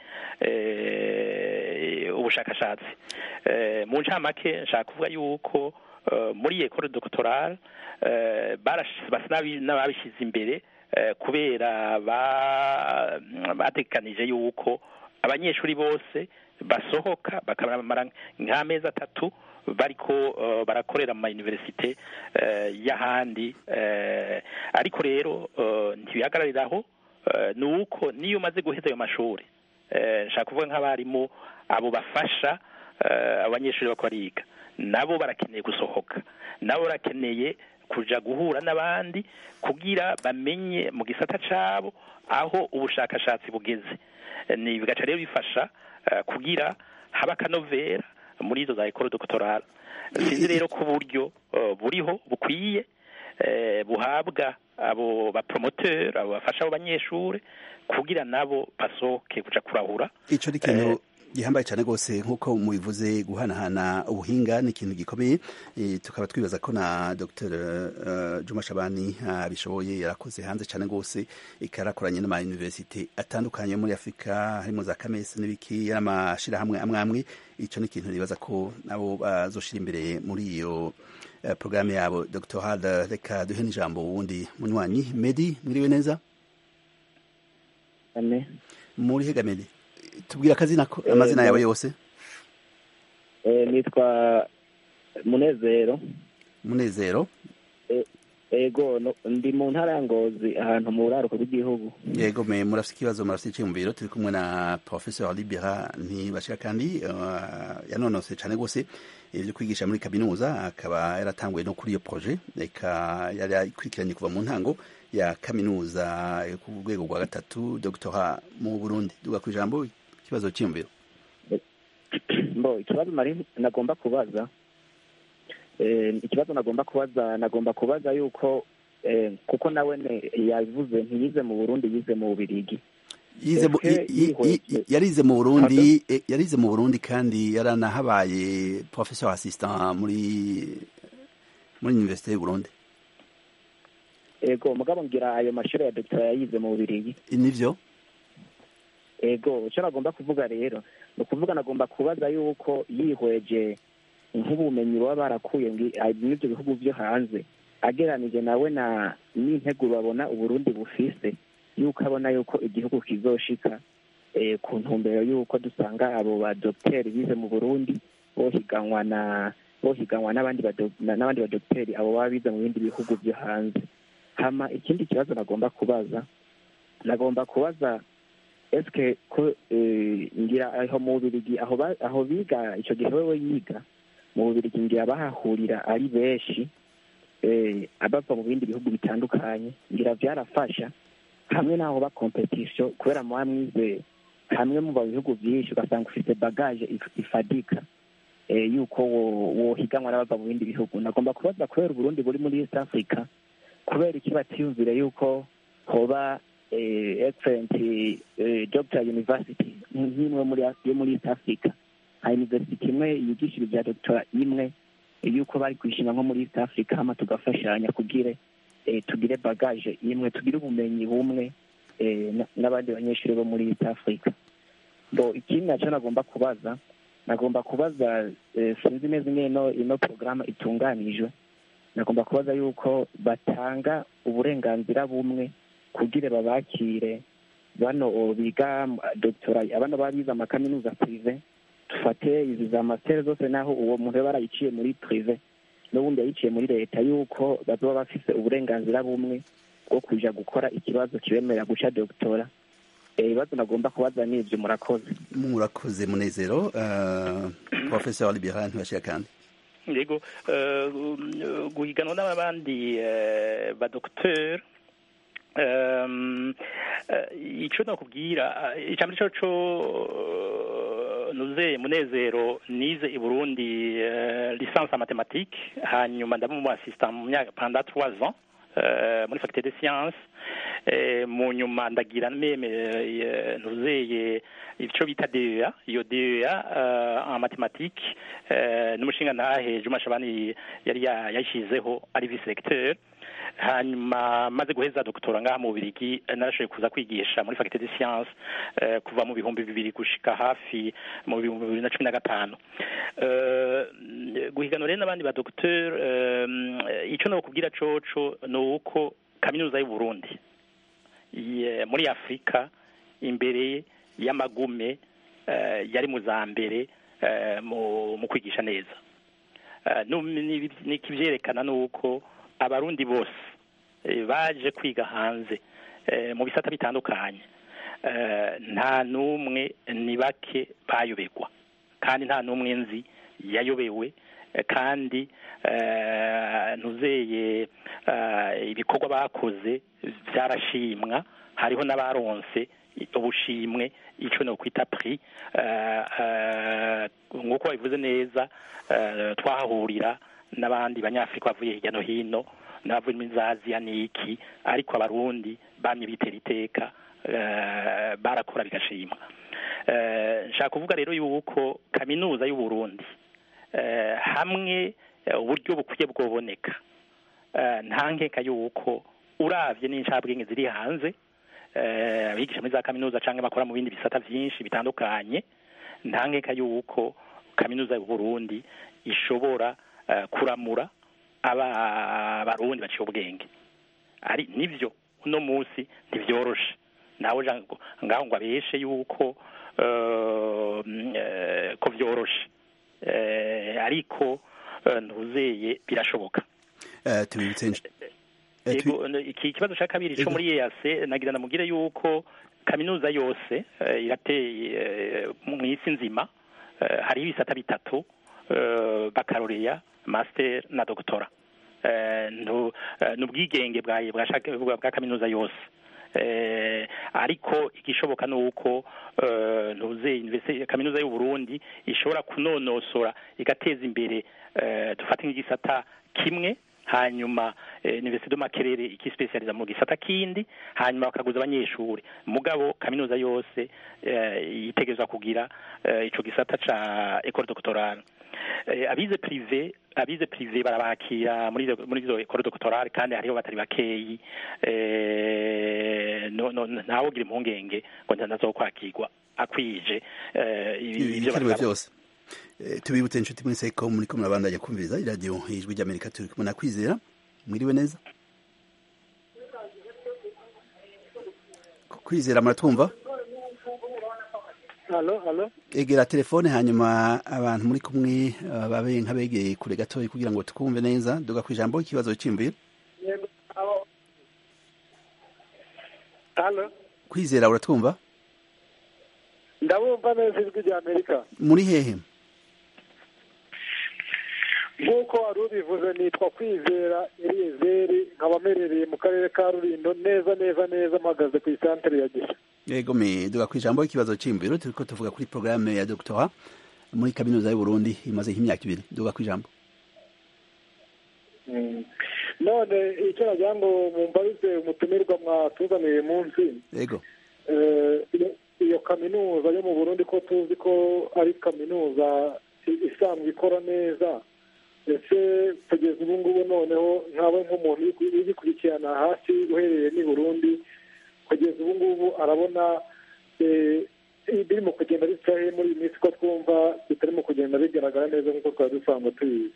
eh, ubushakashatsi Eh, mu ncamake nshaka kuvuga yuko eh, muri ekole doctorale eh, barash- basa n'abi- n'ababishize imbere eh, kubera ba- bategekanije yuko abanyeshuri bose basohoka bakamara nk'amezi atatu bariko eh, barakorera mu mayuniversite eh, y'ahandi eh, ariko rero eh, ntibihagarariraho eh, ni uko niyo umaze guheza ayo mashuri eh, nshaka kuvuga nk'abarimu abo bafasha eh, abanyeshuri bako bariga nabo barakeneye gusohoka nabo barakeneye kuja guhura n'abandi kugira bamenye mu gisata cabo aho ubushakashatsi bugeze Eh, ni bigaca rero bifasha eh, kugira haba akanovera muri izo za ekoro dokotorale sinzi rero ko uburyo eh, buriho bukwiye eh, buhabwa abo bapromoteur abo bafasha abo banyeshure kugira nabo basohoke kuja kurahura ico ni ikintu gihambaye cyane rwose nk'uko mubivuze guhanahana ubuhinga ni ikintu gikomeye Eh, tukaba twibaza ko na dr uh, juma shabani abishoboye yarakoze hanze cyane rwose ikarakoranye n'amayuniversite atandukanye yo muri afurika harimo za kamesi n'ibiki n'amashirahamwe amwe amwe ico ni ikintu nibaza ko nabo bazoshira imbere muri iyo uh, porogaramu yabo dr hard reka duhe n'ijambo wundi munywanyi medi mwiriwe neza ane muri hega medi tubwira akazina ko amazina yawe yose Eh, nitwa munezero munezero ego no- ndi mu ntara ya ngozi ahantu mu buraruko bw'igihugu yego me murafite ikibazo murafite icyiyumviro turi kumwe na professeur libera ntibashira kandi uh, yanonose cyane rwose ibyo kwigisha muri kaminuza akaba yaratanguye no kuri iyo projet reka yari akurikiranye kuva mu ntango ya kaminuza yo ku rwego rwa gatatu doctora mu burundi duga ku ijambo ikibazo cyiyumviro mbo ikibazo nari nagomba kubaza eh, ikibazo nagomba kubaza nagomba kubaza yuko eh, kuko nawe ne- yavuze ntiyize mu burundi yize mu bubirigi yize mu- Ese i- i- i- yihweje- yarize mu burundi eh, yarize mu burundi kandi yaranahabaye professeur assistant muri muri université y'u burundi ego mugabo ngira ayo mashuri ya doctora yayize mu bubirigi nivyo ego icyo nagomba kuvuga rero ni ukuvuga nagomba kubaza yuko yihweje nk'ubumenyi baba barakuye ngi- ah, n'ibyo bihugu byo hanze ageranije nawe na n'intego babona uburundi bufise yuko abona yuko igihugu kizoshika eh, ku ntumbero yuko dusanga abo badogiteri bize mu burundi bohiganwa na bohiganwa n'abandi bado- na- n'abandi badogiteri abo baba bize mu bindi bihugu byo hanze hama ikindi kibazo nagomba kubaza nagomba kubaza eske ko eh, ngira aho mu bubirigi aho ba- aho biga icyo gihe wewe yiga mu bubirigi ngira bahahurira ari benshi eh, abava mu bindi bihugu bitandukanye ngira byarafasha hamwe n'aho ba competition kubera muba mwize hamwe mu bihugu byinshi ugasanga ufite bagage if- ifadika eh, yuko wo- wohiganwa n'abava mu bindi bihugu nagomba kubaza kubera uburundi buri muri east africa kubera iki batiyumvire yuko hoba eh, excellent eh, doctor university nk'imwe muri yo muri east africa nka university imwe yigisha ibya doctora imwe yuko bari kwishinga nko muri east africa hama tugafashanya kugire eh, tugire bagage imwe tugire ubumenyi bumwe eh, na- n'abandi banyeshuri bo muri east africa bo ikindi nacyo nagomba kubaza nagomba kubaza eh, sinzi neza ingene ino ino porogaramu itunganijwe nagomba kubaza yuko batanga uburenganzira bumwe kugira babakire bano biga doctora abana baba bize amakaminuza prive dufate izi za mastere zose naho uwo muntu yaba yarayiciye muri prive n'ubundi yayiciye muri leta yuko bazoba bafise uburenganzira bumwe bwo kuja gukora ikibazo kibemerera guca doctora Eh, ibibazo nagomba kubaza ni ivyo murakoze murakoze munezero uh, professeur libera ntibashira kandi yego eh, gu- guhiganwa n'abandi eh, badokiteri Eh, ico nokubwira eh, icambere co co eh, nuze munezero nize i Burundi eh, licence en mathématiques hanyuma ndaba mu assistant mu myaka pendant trois ans eh, muri faculté de sciences eh, mu nyuma ndagira meme eh, nuzeye ico bita DEA iyo DEA eh, en mathématiques eh, n'umushinga ntahe Juma Shabani yari ya- yashizeho ari vice recteur hanyuma maze guheza doktora ngaha mu Bubiligi eh, narashoboye kuza kwigisha muri faculté de sciences eh, kuva mu bihumbi bibiri gushika hafi mu bihumbi bibiri na cumi na gatanu Eh, guhiganwa rero n'abandi ba docteur eh, ico nokubwira coco ni uko kaminuza y'u Burundi ye- muri Afrika imbere y'amagume eh, yari mu za mbere eh, mu mu kwigisha neza Eh, nu- ni- nikivyerekana nuko abarundi bose eh, baje kwiga hanze eh, mu bisata bitandukanye eh, nta n'umwe ni bake bayoberwa kandi nta n'umwe nzi yayobewe eh, kandi eh, ntuzeye eh, ibikorwa bakoze byarashimwa hariho n'abaronse ubushimwe ico no kwita prix eh, eh, nk'uko babivuze neza eh, twahahurira n'abandi banyafrika bavuye hirya no hino n'abavuye muri za aziya n'iki ariko abarundi bamye bitera iteka eh, barakora bigashimwa Eh, nshaka kuvuga rero yuko kaminuza y'u Burundi eh, hamwe eh, uburyo bukwiye bwoboneka eh, nta nkeka yuko uravye n'incabwenge ziri hanze eh, abigisha muri za kaminuza canke bakora mu bindi bisata vyinshi bitandukanye nta nkeka yuko kaminuza y'u Burundi ishobora eh, kuramura aba barundi baciye ubwenge ari nivyo uno musi ntivyoroshe nawe ja- ngaho ngo abeshe yuko eh, mm, eh, ko vyoroshe Eh, ariko eh, ntuzeye birashoboka Eh, tubibutse insh- eh, tu- Ego, n- iki kibazo cya kabiri cyo Ego. muri EAC nagira namubwire yuko kaminuza yose eh, irateye eh, mu isi nzima eh, hariho ibisata bitatu eh, bakaloreya master na doctora Eh, ntu- eh, ni ubwigenge bwa bwa shaka- bwa bwa kaminuza yose eh, ariko igishoboka ni uko eh, ntuze investi- kaminuza y'u Burundi ishobora kunonosora igateza imbere eh, dufate nk'igisata kimwe hanyuma eh, Université de Makerere ikispecializa mu gisata kindi hanyuma bakaguza abanyeshuri mugabo kaminuza yose eh, yitegerezwa kugira eh, ico gisata ca école doctorale eh, abize privé abize privé barabakira muri izo- muri izo école doctorale kandi hariho batari bakeyi eh, no, no, ntawe ugira impungenge ngo ntazokwakirwa akwije eh, ibi- ivyo ibikenewe basaba. byose Eh, tubibutse inshuti mwese ko muri ko murabandanya kumviriza iradiyo ijwi ry'amerika turi kumwe na kwizera mwiriwe neza kwizera muratwumva halo halo egera telefone hanyuma abantu muri kumwe eh, babe nk'abegeye kure gatoya kugira ngo tukumve neza duga ku ijambo ikibazo cy'imvira halo kwizera uratwumva ndabumva neza ijwi rya amerika muri hehe nk'uko wari ubivuze nitwa kwizera eliyezeri nkaba mperereye mu karere ka rurindo neza neza neza mpagaze ku isantere ya gisha yego me duga ku ijambo ikibazo cy'imviro turiko tuvuga kuri porogaramu ya doctora muri kaminuza y'u Burundi imaze nk'imyaka ibiri duga ku ijambo none icyo nagira ngo mumbarize umutumirwa mwatuzaniye munsi yego Eh, iyo- iyo kaminuza yo mu burundi ko tuzi ko ari kaminuza i- isanzwe ikora neza ese kugeza ubu ngubu noneho nkawe nk'umuntu uri ku- ugikurikirana hasi uhereye n'i burundi kugeza ubu ngubu arabona eh, birimo kugenda bica he muri iyi minsi ko twumva bitarimo kugenda bigaragara neza nk'uko twari dusanzwe tubizi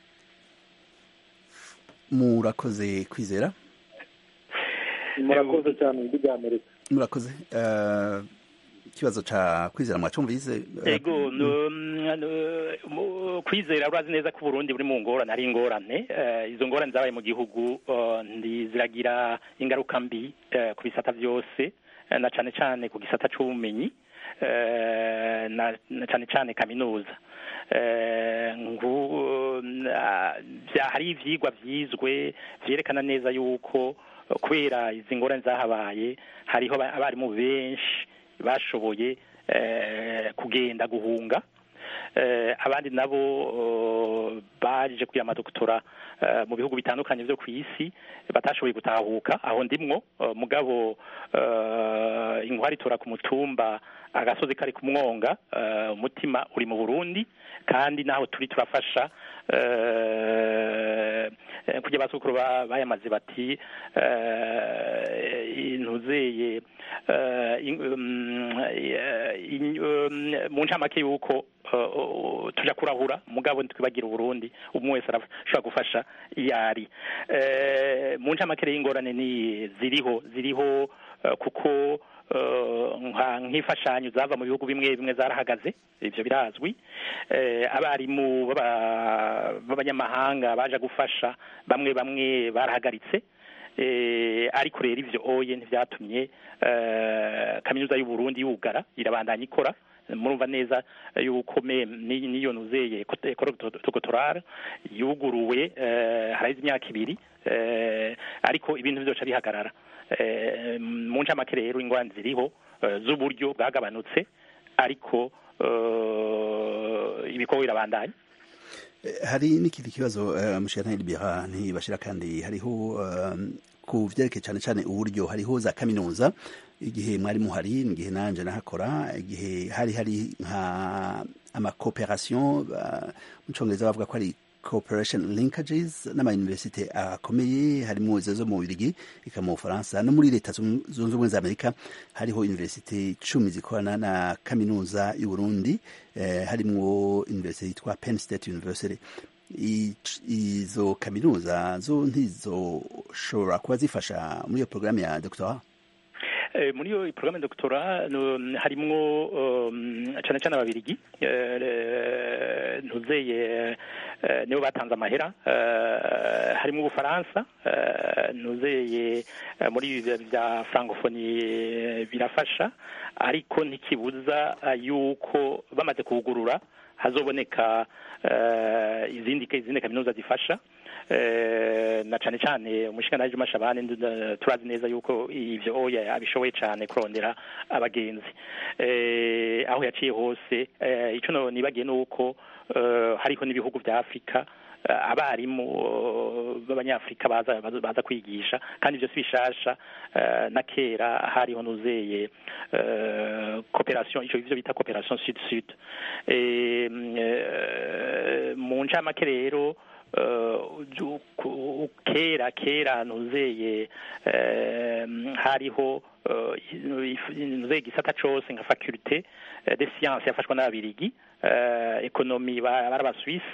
murakoze kwizera murakoze cyane ijwi rya amerika murakoze Eh, ikibazo ca kwizera mwacumvise Eh, ego no, no, mu- kwizera urazi neza ko uburundi buri mu ngorane ari ingorane Eh, izo ngorane zabaye mu gihugu eh, ndi ziragira ingaruka mbi eh, ku bisata byose eh, na cane cane ku gisata c'ubumenyi eh, na na cane cane kaminuza hari ivyigwa vyizwe vyerekana neza yuko kubera izi ngorane zahabaye hariho abarimu benshi bashoboye kugenda guhunga abandi nabo baje kugira amadokutora mu bihugu bitandukanye byo ku isi batashoboye gutahuka aho ndimwo mugabo inkwari itora ku mutumba agasozi kari ku mwonga umutima uri mu burundi kandi naho turi turafasha kugira basukuru bayamaze bati intuzeye mu ncamake y'uko tujya kurahura mugabo ntitwibagira uburundi umwe wese arashobora gufasha iyo ari mu ncamake y'ingorane ni ziriho ziriho kuko nk'imfashanyo zava mu bihugu bimwe bimwe zarahagaze ibyo birazwi abarimu b'abanyamahanga baje gufasha bamwe bamwe barahagaritse ariko rero ibyo oye ntibyatumye kaminuza y'u Burundi yugara irabandanya ikora murumva neza yuko n'iyo nuzeye ekototorare yuguruwe haraheze imyaka ibiri ariko ibintu byose bihagarara mu ncamake rero ingwani ziriho z'uburyo bwagabanutse ariko ibikorwa birabandanya hari n'ikindi kibazo mushana libera ntibashira kandi hariho ku vyerekeye cyane cyane uburyo hariho za kaminuza igihe mwari muhari igihe nanje nahakora igihe hari hari nka amakoperation mu congereza bavuga ko ari cooperation linkages n'amayuniversite akomeye harimo izo zo mu Bubiligi eka mu Bufaransa no muri leta zunze ubumwe za Amerika hariho universite cumi zikorana na kaminuza y'u Burundi eh, harimwo universite yitwa Penn State University izo kaminuza zo ntizoshobora kuba zifasha muri iyo porogaramu ya doctorat muri iyo porogaramu ya doctora harimwo cyane cyane ababirigi ntuzeye nibo batanze amahera harimo ubufaransa ntuzeye muri bya francophonie birafasha ariko ntikibuza yuko bamaze kuwugurura hazoboneka izindi izindi kaminuza zifasha na cyane cyane umushinga Juma Shabani turazi neza yuko ivyo oya abishoboye cyane kurondera abagenzi aho yaciye hose ico no nibagiye nuko hariho n'ibihugu vya Afrika abarimu b'abanyafrika baza baza kwigisha kandi ibyo si bishasha na kera hariho nuzeye cooperation icyo bita cooperation sud sud mu ncamake rero kera kera nuzeye hariho nuzeye igisata cose nka faculté de science yafashwa n'ababirigi ekonomi bari abasuwisi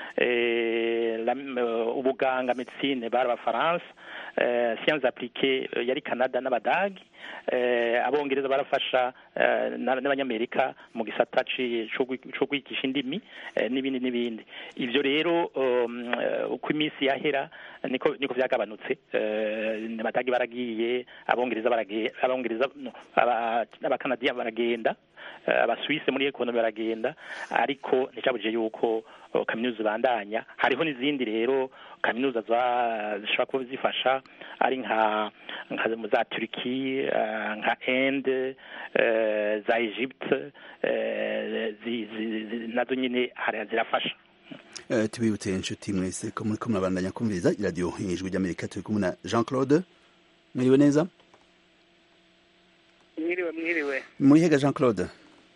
ubuganga medicine bari abafaransa siyanse apurike yari canada n'abadagi abongereza barafasha n'abanyamerika mu gisata cyo kwigisha indimi n'ibindi n'ibindi ibyo rero uko iminsi yahera niko niko byagabanutse abadagi baragiye abongereza abongereza abakanadiya baragenda abasuwise muri ekonomi baragenda ariko nticyabujije yuko kaminuza ibandanya hariho n'izindi rero kaminuza zishobora kuba zifasha ari nka za turiki nka ende za egypte nazo nyine zirafasha tubibutse inshuti mwese ko muri ko murabandanya kumviriza iradiyo ijwi ry'amerika turi kumwe na jean claude mwiriwe neza mwiriwe mwiriwe muri hega jean claude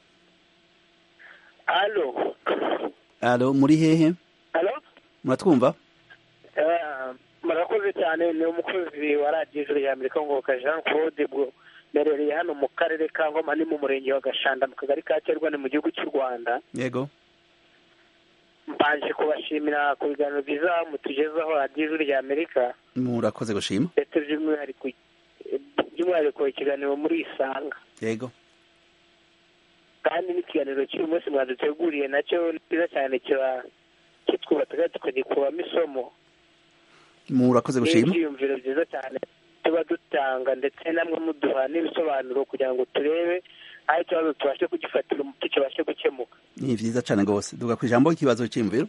alo alo muri hehe alo muratwumva murakoze cyane ni umukozi wa radiyo ijoro ya amerika ngoboka jean claude bwo merereye hano mu karere ka ngoma ni mu murenge wa gashanda mu kagari ka kerwa ni mu gihugu cy'u rwanda yego mbanje kubashimira ku biganiro byiza mutugezaho radiyo ijoro rya amerika murakoze gushima ndetse by'umwihariko by'umwihariko ikiganiro muri isanga yego kandi n'ikiganiro cy'uyu munsi mwaduteguriye nacyo ni cyiza cyane kiba kitwubaka tukagikuramo isomo murakoze gushima n'ibyiyumviro byiza cyane tuba dutanga ndetse namwe muduha n'ibisobanuro kugira ngo turebe aho ikibazo tubashe kugifatira umuti kibashe gukemuka ni vyiza cane rwose duga ku ijambo ikibazo c'imviro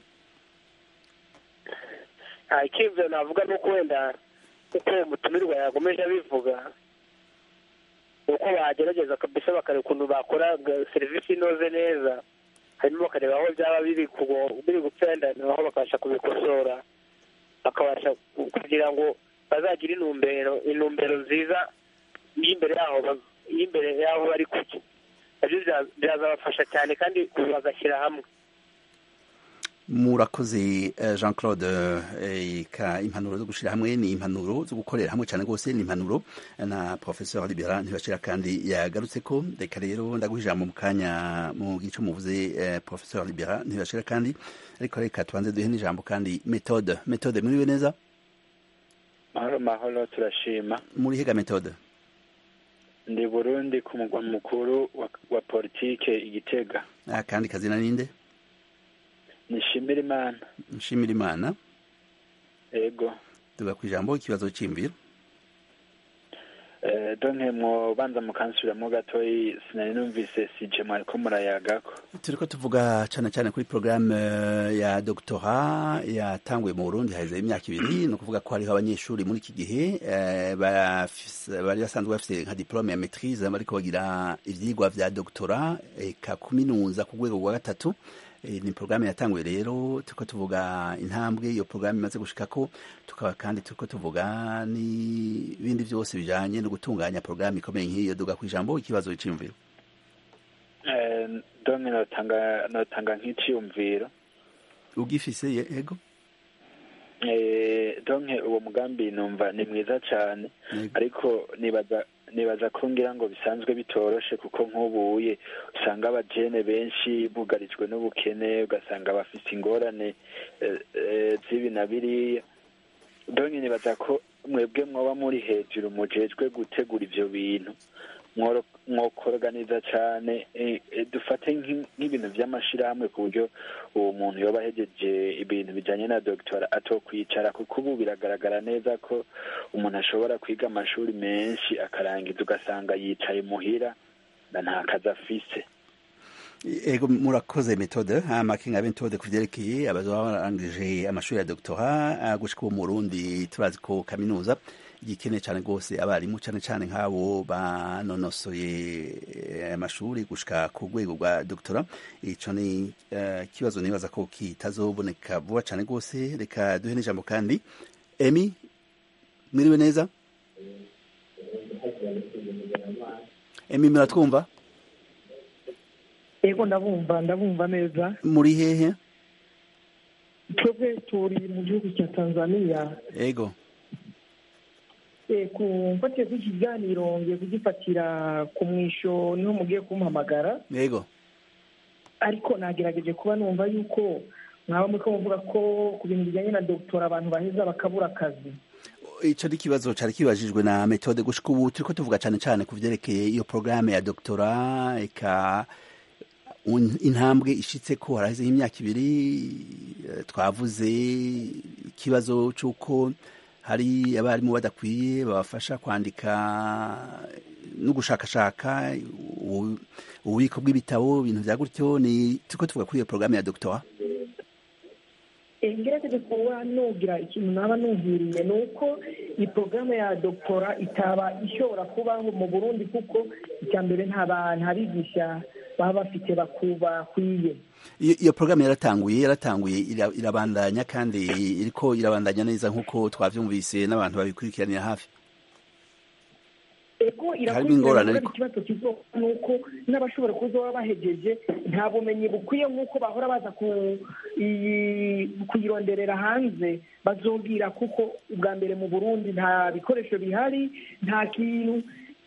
nta icyiyumviro navuga ni uko wenda uko uwo mutumirwa yakomeje abivuga uko bagerageza kabisa bakareba ukuntu bakora serivisi inoze neza hanyuma bakareba aho byaba biri biri gupfenda naho bakabasha kubikosora bakabasha kugira ngo bazagire intumbero intumbero nziza y'imbere yaho y'imbere y'aho bari kujya nabyo byazabafasha cyane kandi bagashyira hamwe murakoze jean claude ka impanuro zo gushyira hamwe ni impanuro zo gukorera hamwe cyane rwose ni impanuro na professeur libera ntibashira kandi yagarutse ko reka rero ndaguha ijambo mu kanya mu gice muvuze professeur libera ntibashira kandi ariko reka tubanze duhe n'ijambo kandi metode metode muriwe neza mahoro mahoro turashima muri hega metode ndi burundi ku mugwa mukuru wa, wa politike igitega akandi kazina ninde nishimira imana nshimira imana ego tuga ku ijambo ikibazo cy'imviro eh donke mwobanza mukansubiramo gatoyi sinari numvise sije mwariko murayagako turiko tuvuga cane cane kuri programme ya doctorat yatanguye mu Burundi haheze imyaka ibiri ni ukuvuga ko hariho abanyeshuri muri iki gihe bari basanzwe bafise nka diplome ya maîtrise bariko bagira ivyigwa vya doctorat eka kuminuza ku rwego rwa gatatu ni porogaramu yatanguye rero turiko tuvuga intambwe iyo porogaramu imaze gushikako tukaba kandi turiko tuvuga n'ibindi byose bijanye no gutunganya porogaramu ikomeye nk'iyo duga ku ijambo ikibazo c'imviro donke notanga notanga nk'iciyumviro ugifise yego donke uwo mugambi numva ni mwiza cane ariko nibaza nibaza ko ngira ngo bisanzwe bitoroshe kuko nk'ubuye usanga abajene benshi bugarijwe n'ubukene ugasanga bafite ingorane z'ibi na biriya donke nibaza ko mwebwe mwoba muri hejuru mujejwe gutegura ivyo bintu mwokoroganiza cane dufate nk'ibintu vy'amashirahamwe ku buryo uwo muntu yoba ahejeje ibintu bijanye na doctora atokwicara kuko ubu biragaragara neza ko umuntu ashobora kwiga amashuri menshi akarangiza ugasanga yicaye muhira na nta kazi afise ego murakoze metode amakinga metode ku vyerekeye abazoba barangije amashuri ya doctora gushika ubu mu Burundi turazi ko kaminuza igikeneye cyane rwose abarimu cyane cyane nk'abo banonosoye amashuri gushika ku rwego rwa doctora ico ni ikibazo nibaza ko kitazoboneka vuba cyane rwose reka duhe n'ijambo kandi emi mwiriwe neza emi muratwumva ego ndabumva ndabumva neza muri hehe twebwe turi mu gihugu cya tanzania ego mfatiye kuri iki kiganiro ngiye kugifatira ku mwisho niho mugiye kumuhamagara yego ariko nagerageje kuba numva yuko mwaba muriko muvuga ko ku bintu bijyanye na dogitora abantu baheza bakabura akazi ico ni ikibazo cari kibajijwe na metode gushika ubu turiko tuvuga cane cane ku vyerekeye iyo porogaramu ya doktora eka intambwe ishitse ko haraheze nk'imyaka ibiri twavuze ikibazo c'uko hari abarimu badakwiye babafasha kwandika no gushakashaka ububiko bw'ibitabo ibintu vya gutyo ni turiko tuvuga kuri iyo porogaramu ya doctora ngerageje kuba nugira ikintu naba numviriye ni uko iyi porogaramu ya doctora itaba ishobora kubaho mu burundi kuko icya mbere nta bigisha baba bafite bakwiye iyo porogaramu yaratanguye yaratanguye irabandanya kandi iriko irabandanya neza nk'uko twavyumvise n'abantu babikurikiranira hafi ego irakurikirana ikibazo kizoba ni uko n'abashobora kuzoba bahejeje nta bumenyi bukwiye nk'uko bahora baza kuyironderera hanze bazobwira kuko ubwa mbere mu burundi nta bikoresho bihari nta kintu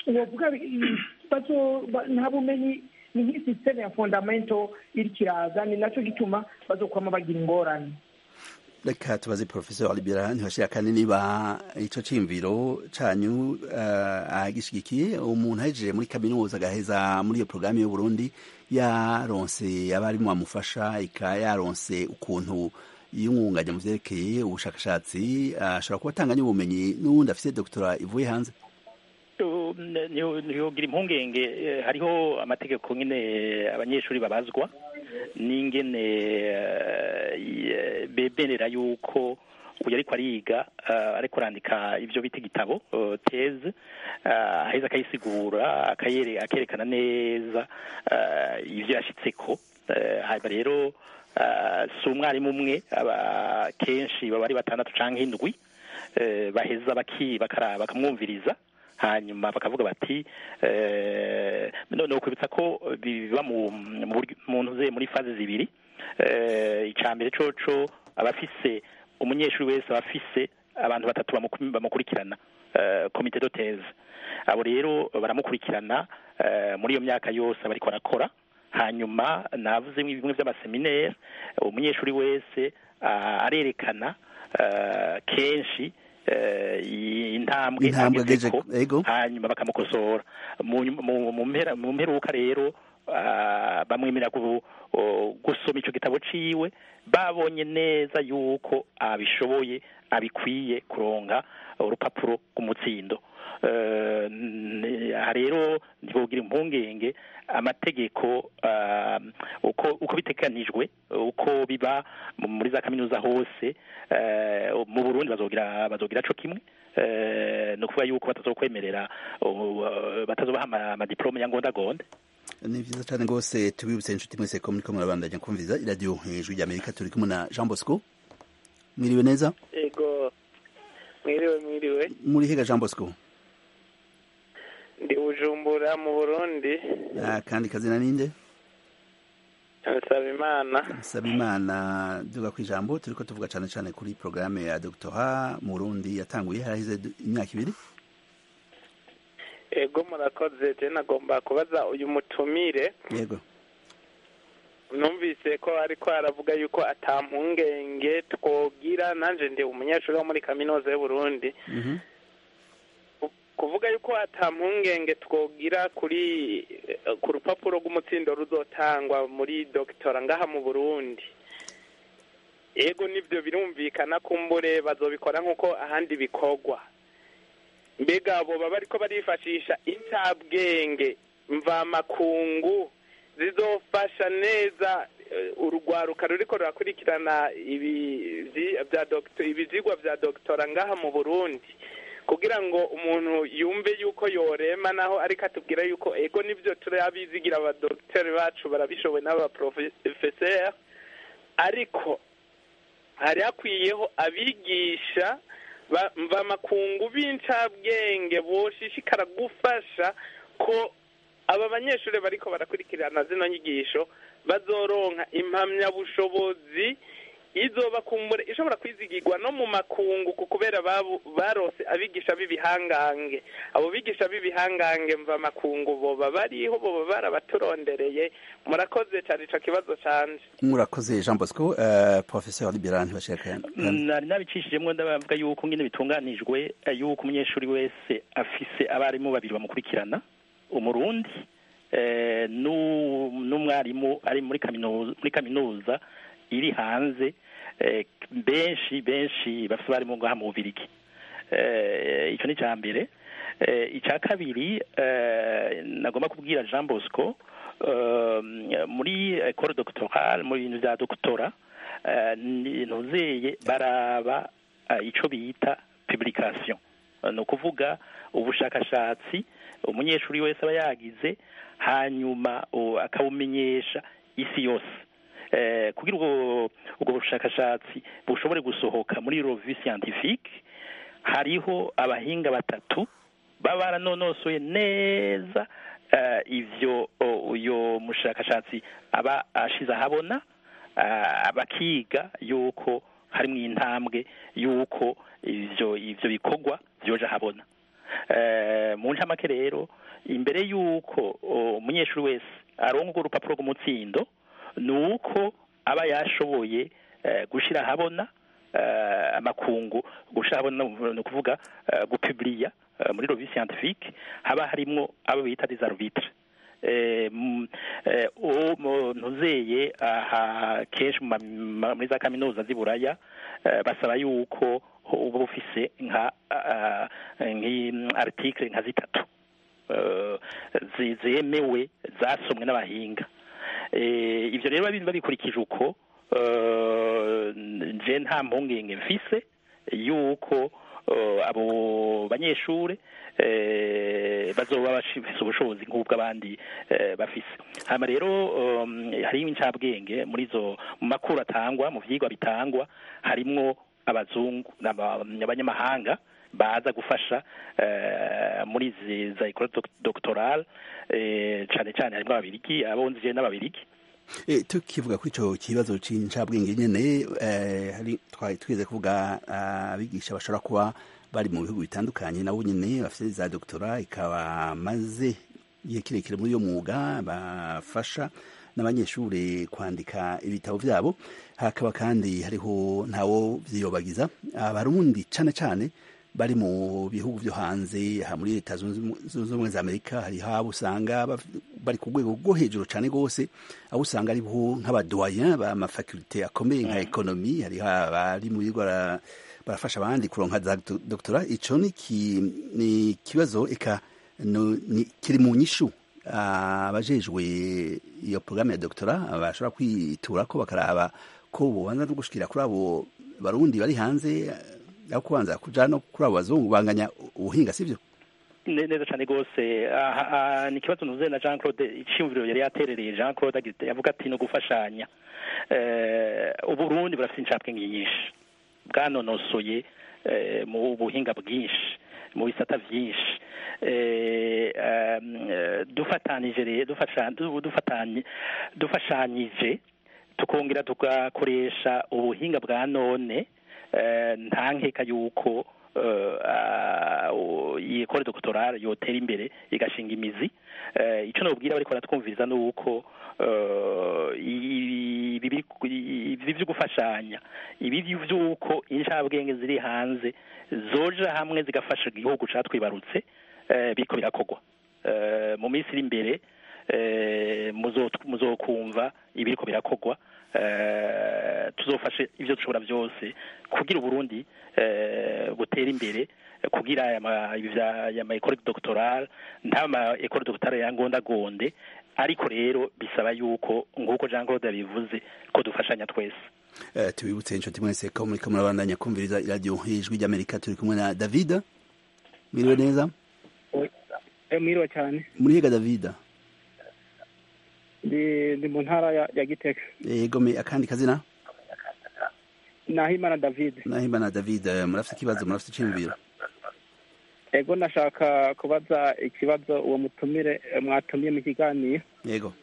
nta bumenyi ni nk'isisiteme ya fondamento iriko iraza ni naco gituma bazokwama bagira ingorane reka tubaze professeur libera ntibashira kandi niba ico cimviro canyu uh, agishigikiye umuntu ahejeje muri kaminuza agaheza muri iyo programme y'u Burundi yaronse abarimu bamufasha ika yaronse ukuntu yumwunganya mu vyerekeye ubushakashatsi ashobora uh, kuba atanganya ubumenyi n'uwundi afise doctora ivuye hanze ntiyogira impungenge eh, hariho amategeko nyine abanyeshuri babazwa n'ingene eh, ye- bemerera yuko uyu ariko ariga eh, ariko arandika ibyo bita igitabo eh, teze eh, aheza akayisigura akayere- akerekana neza eh, ibyo yashyitseko Eh, hanyuma rero eh, si umwarimu umwe aba kenshi baba ari batandatu cyangwa indwi eh, baheza baki bakara- bakamwumviriza hanyuma bakavuga bati eh, no no kwibutsa ko biba mu mu buryo- mu ntuze muri faze zibiri eh, icya mbere coco abafise umunyeshuri wese aba afise abantu batatu bamuku- bamukurikirana eh, komite de thèse abo rero baramukurikirana eh, muri iyo myaka yose aba ariko arakora hanyuma navuze bimwe by'amaseminaire umunyeshuri wese ah, arerekana ah, kenshi eh, intambwe Intambwe agezeko, ageje- ego. hanyuma bakamukosora mu nyuma- mu- mu mpera- mu mperuka rero ah, bamwemerera gu- o- gusoma ico gitabo ciwe babonye neza yuko abishoboye abikwiye kuronka urupapuro rw'umutsindo Eh, n- aha rero ntibogira impungenge amategeko ah, uko uko biteganijwe uko biba mu- muri za kaminuza hose eh, mu Burundi bazogira bazogira co kimwe eh, ni ukuvuga yuko batazokwemerera uh, batazobaha ama- amadiplome ya ngondagonde ni vyiza cane rwose tubibutse inshuti mwese ko muriko murabandanya kumviriza iradiyo hejuru ry'amerika turi kumwe na jean bosco mwiriwe neza ego mwiriwe mwiriwe muri hega jean bosco ndi bujumbura mu burundi Ah, kandi kazina ninde nsaba imana saba imana duga ku ijambo turiko tuvuga cane cane kuri porogaramu ya doctora mu burundi yatanguye harahize du- imyaka ibiri ego murakoze je nagomba kubaza uyu mutumire yego numvise ko ariko aravuga yuko ata mpungenge twogira nanje ndi umunyeshuri wo muri kaminuza y'uburundi Mhm. kuvuga yuko ata mpungenge twogira kuri eh, ku rupapuro rw'umutsindo ruzotangwa muri dogitora ngaha mu burundi ego nivyo birumvikana kumbure bazobikora nk'uko ahandi bikorwa mbega abo baba bariko barifashisha incabwenge mvamakungu zizofasha neza eh, urugwaruka ruriko rurakurikirana ibi vyi- vya doctor- ibivyigwa vya dogitora ngaha mu burundi kugira ngo umuntu yumve yuko yorema naho ariko atubwira yuko ego nivyo turabizigira abadogiteri bacu barabishoboye n'abaprofeseri ariko hari hakwiyeho abigisha ba- mvamakungu b'incabwenge boshishikara gufasha ko aba banyeshuri bariko barakurikirana zino nyigisho bazoronka impamyabushobozi izoba kumbure ishobora kwizigirwa no mu makungu ku kubera babu- barose abigisha b'ibihangange abo bigisha b'ibihangange mva makungu boba bariho boba barabaturondereye murakoze cyane ico kibazo canje murakoze jean bosco uh, professeur liberan ntibashaka nari nabicishijemwo ndabavuga yuko ngene bitunganijwe eh, yuko umunyeshuri wese afise abarimu babiri bamukurikirana umurundi eh, nu- n'umwarimu ari muri kaminuza muri kaminuza iri hanze eh, benshi benshi bafise abarimu ngaha mu bubirigi eh, ico ni ca mbere eh, ica kabiri eh, nagomba kubwira jean bosco eh, muri ecole doctorale mu bintu vya doctora eh, ni- ntuzeye baraba eh, ico bita publication Eh, ni ukuvuga ubushakashatsi umunyeshuri wese aba yagize hanyuma o, akabumenyesha isi yose eh, kugira ubwo ubwo bushakashatsi bushobore gusohoka muri revue scientifique hariho abahinga batatu baba baranonosoye neza eh, ivyo o, uyo mushakashatsi aba ashize ahabona ah, bakiga yuko harimwo intambwe yuko ivyo ivyo bikorwa vyoja habona eh, mu ncamake rero imbere yuko o, umunyeshuri wese aronka urwo rupapuro rw'umutsindo ni uko aba yashoboye eh, gushira ahabona eh, amakungu gushira ahabona ni ukuvuga eh, gupubliya eh, muri revue scientifique haba harimwo abo bita des arbitres eh, m- eh, uwo mu- ntuzeye aha kenshi mu ma- ma- muri za kaminuza z'i buraya eh, basaba yuko uba ufise nka ah, nk'i- article nka zitatu eh, zi- zemewe zasomwe n'abahinga Eh, ivyo rero babi- babikurikije uko eh, nje nta mpungenge mfise yuko eh, abo banyeshure eh, bazoba bafise ubushobozi nk'ubw'abandi eh, bafise hama rero um, hariho incabwenge muri zo mu makuru atangwa mu vyigwa bitangwa harimwo abazungu n'aba- abanyamahanga baza gufasha eh, muri izi za école doc- doctorale eh, cane cane harimwo ababirigi abonzi je n'ababirigi E, tukivuga kuri ico kibazo c'incabwenge nyene eh, hari twari twigeze kuvuga abigisha bashobora kuba bari mu bihugu bitandukanye nabo nyene bafite za doktora ikaba maze igihe kirekire muri uyo mwuga bafasha n'abanyeshure kwandika ibitabo vyabo hakaba kandi hariho ntawo vyiyobagiza abarundi cane cane bari mu bihugu vyo hanze aha muri leta zunze Ubumwe- zunze ubumwe za amerika hariho abo usanga baf- bari ku rwego rwo hejuru cane rwose aho usanga ariho nk'abadoyen b'amafakulte akomeye nka ekonomi hariho abari mu bigo bara- barafasha abandi kuronka za do- doktora ico ni ki- ni ikibazo eka no- ni- kiri mu nyishu abajejwe iyo porogaramu ya doktora bashobora kwitura ko bakaraba ko bobanza no gushikira kuri abo barundi bari hanze aho kubanza kuja no kuri abo bazungu banganya ubuhinga sivyo Ne- neza cyane rwose aha- aha, ni ikibazo nuzuye na jean claude iciyumviro yari yaterereye jean claude agite- yavuga ati no gufashanya Eh, uburundi burafite incabwenge nyinshi bwanonosoye eh, mu buhinga bwinshi mu bisata byinshi Eh, um, eh, dufatanije rero dufasha- du- dufatanye dufashanyije tukongera tugakoresha ubuhinga bwa none eh, nta nkeka yuko eh, ah, u- iyi ekole doctorale yotera imbere igashinga imizi Eh, ico nobwira bariko baratwumviriza ni uko eh, ibi biri ku- ibi vyo gufashanya ibi vy'uko incabwenge ziri hanze zoja hamwe zigafasha igihugu catwibarutse eh, biriko birakorwa Eh, mu minsi iri imbere eh, muzo- muzokumva ibiriko birakorwa eh, tuzofashe ivyo dushobora byose kugira uburundi eh, butera imbere kugira aya ma- ivya- aya ma école doctorale nta ma école doctorale yangondagonde ariko rero bisaba yuko nk'uko Jean Claude yabivuze ko dufashanya twese Eh, tubibutse inshuti mwese ko muriko murabandanya kumviriza iradiyo ijwi ry'amerika turi kumwe na david mwiriwe neza mwiriwe cyane muri hega david ndi ndi mu ntara ya ya gitega yego me akandi kazina nahimana david nahimana david eh, murafite ikibazo murafite iciyumviro ego nashaka kubaza ikibazo uwo mutumire eh, mwatumiye mu kiganiro yego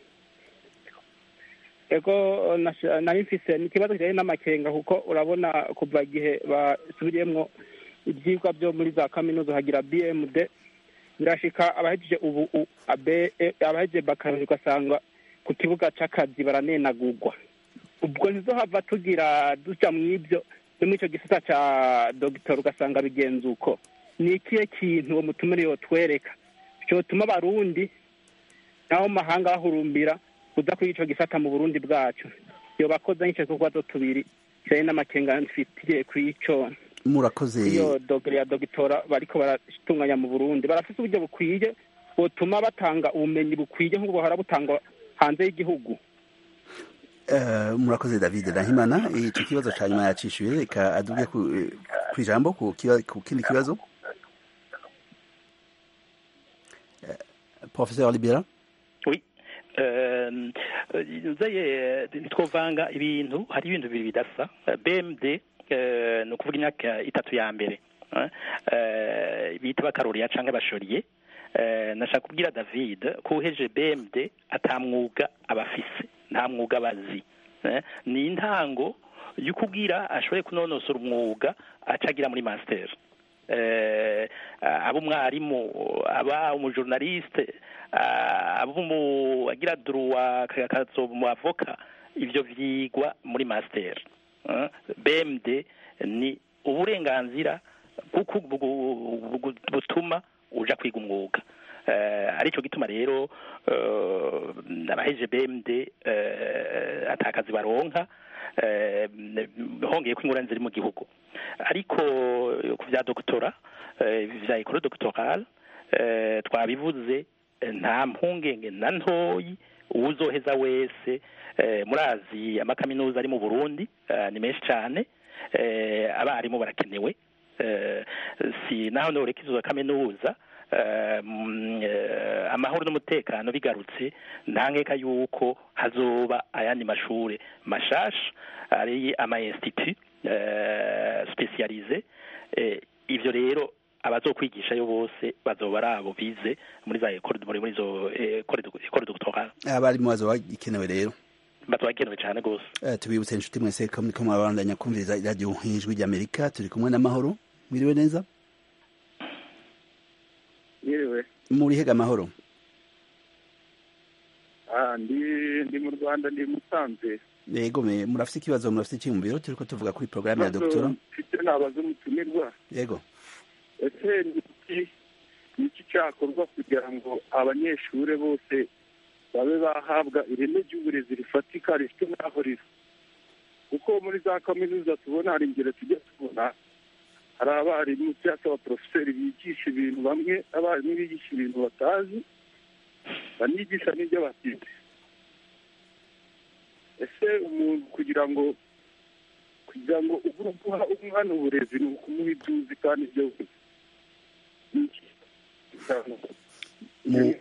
ego nasha- nari mfise ni ikibazo kijanye n'amakenga kuko urabona kuva igihe basubiriyemwo ivyigwa vyo muri za kaminuza hagira bmd birashika abahejeje ubu u- abe- e- abahejeje bakarori ugasanga ku kibuga c'akazi baranenagurwa ubwo ntizohava tugira duca mw'ivyo no muri ico gisata ca dogitor ugasanga bigenza uko ni ikihe kintu uwo mutumire yotwereka cotuma abarundi naho mu mahanga bahurumbira kuza kuri ico gisata mu burundi bwacu yobakoza nk'ico tubazo tubiri kijanye n'amakenga mfitiye kw'ico murakoze iyo dogere ya dogitora bariko baratunganya mu burundi barafise uburyo bukwiye butuma batanga ubumenyi bukwiye nk'ubwo buhora butangwa hanze y'igihugu Eh, murakoze david nahimana ico kibazo ca nyuma yacishuye reka aduge ku eh, kw'ijambo ku kiba- ku kindi kibazo Eh, professeur libera oui Eh, nzeye ntitwovanga ibintu hari ibintu bibiri bidasa Eh, bmd eh, ni ukuvuga imyaka itatu ya mbere eh, eh, bita bakaroriya canke bashoriye Eh, nashaka kubwira david ko uheje bmd ata mwuga abafise nta mwuga abazi Eh, ni intango y'ukubwira ashoboye kunonosora umwuga acagira muri master eh, aba umwarimu aba umujournaliste ah, aba umu agira droit akazoba umu avoka ivyo vyigwa muri master Eh, bmd ni uburenganzira bw'uku- bwu- bwu- butuma uja kwiga umwuga eh, arico gituma rero eh, abaheje bmd eh, atakazi baronka eh, hongeye ko ingorane ziri mu gihugu ariko ku vya doctora eh, vya école doctorale eh, twabivuze eh, nta mpungenge na ntoyi uwuzoheza wese eh, murazi amakaminuza ari mu burundi eh, ni menshi cyane eh, abarimu barakenewe eh, si naho noreka izo za kaminuza eh, mm, eh, amahoro n'umutekano bigarutse nta nkeka yuko hazoba ayandi mashure mashasha ari ama institut eh, spécialisé eh, ivyo rero abazokwigishayo bose bazoba ari abo bize muri za école muri muri izo école de- école doctorale abarimu bazoba ikenewe rero bazoba bakenewe cyane rwose Eh, tubibutse inshuti mwese ko muriko murabandanya kumviriza iradiyo ijwi ry'amerika turi kumwe n'amahoro mwiriwe neza yewe muri hega amahoro ah ndi ndi mu rwanda ndi musanze yego me murafite ikibazo murafite icyiyumviro turiko tuvuga kuri porogaramu ya doktora mfite nabaza umutumirwa yego ese ni iki ni iki cyakorwa kugira ngo abanyeshuri bose babe bahabwa ireme ry'uburezi rifatika rifite n'aho riri kuko muri za kaminuza tubona hari ingero tujya tubona hari abarimu cyangwa se abaporofeseri bigisha ibintu bamwe abarimu bigisha ibintu batazi banigisha n'ibyo batize ese umuntu kugira ngo kugira ngo ubure guha umwana uburezi ni ukumuha ibyo uzi kandi ibyo uzi Ni iki? Kugira ngo Mu-